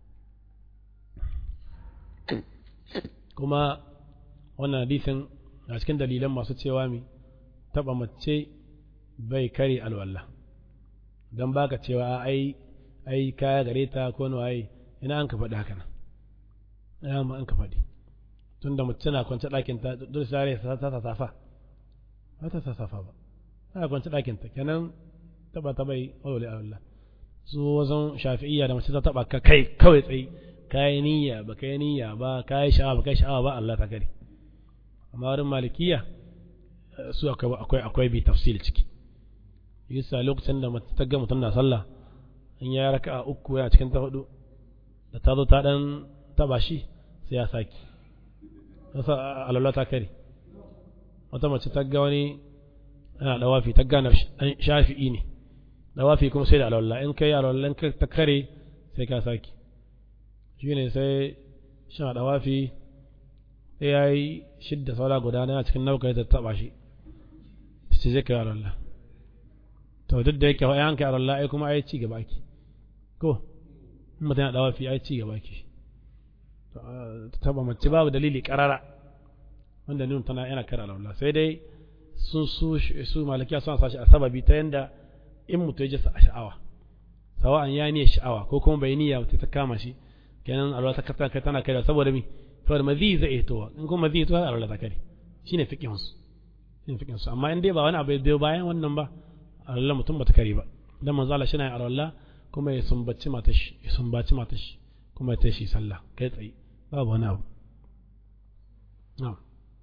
kuma wannan hadisin a cikin dalilan masu cewa mi taɓa mace bai kare alwala don baka cewa ai ai kaya gare ta ko no ai ina an ka faɗi haka nan ina ma an ka faɗi tunda mace na kwance ɗakin ta dole sai ta ta safa ba ta safa ba ta kwance ɗakin ta kenan taba ta bai walwale alwala su wajen shafi'iyya da mace ta taba ka kai kawai tsayi kayi niyya ba kai niyya ba kayi sha'awa ba kai sha'awa ba Allah ta kare amma wurin malikiya su akwai akwai bi tafsil ciki yasa lokacin da mace ta ga mutum na sallah in ya raka a uku yana cikin ta hudu da ta zo ta dan taba shi sai ya saki yasa alwala ta kare wata mace ta ga wani yana dawafi ta gane shafi'i ne dawafi kuma sai da alwala in kai alwala in ta kare sai ka saki shi ne sai shan dawafi sai ya yi shidda saura guda na cikin nauka ta taba shi ta ce zai kai alwala to duk da yake yan kai alwala ai kuma ai ci gaba ki ko in mutum yana dawafi ai ci gaba ki ta taba mace babu dalili karara wanda nun tana yana kara alwala sai dai sun su su malakiya suna sashi a sababi ta yanda in mutum ya ji a sha'awa sawa'an ya niyyar sha'awa ko kuma bai niyya mutum ta kama shi kenan alwala ta kata kai tana kai saboda mi saboda mazi zai iya towa in kuma mazi towa alwala ta kare shine fiqhin su shine fiqhin su amma in dai ba wani abu bai bayan wannan ba alwala mutum bata kare ba dan manzo Allah shine alwala kuma ya sumbaci mata shi ya sumbaci mata shi kuma ya tashi sallah kai tsaye babu wani abu na'am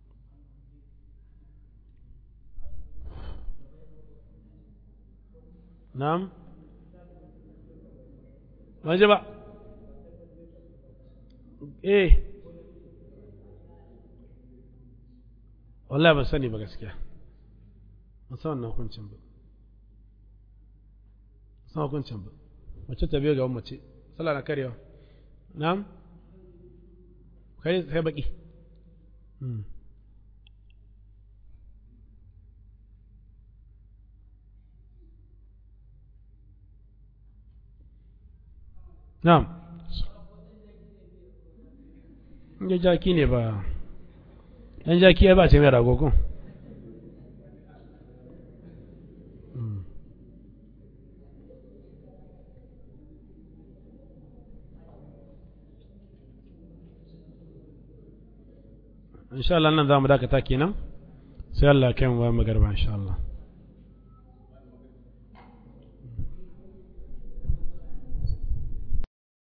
na'am ban ji ba eh wallahi ban sani ba gaskiya ban san wannan hukuncin ba san hukuncin ba mace ta biyo gaban mace sallah na karewa na'am kai sai baki na'am ya jaki ne ba ɗan jaki ya ba ce mai rago ko insha Allah nan za mu dakata kenan sai Allah kan wa magarba insha Allah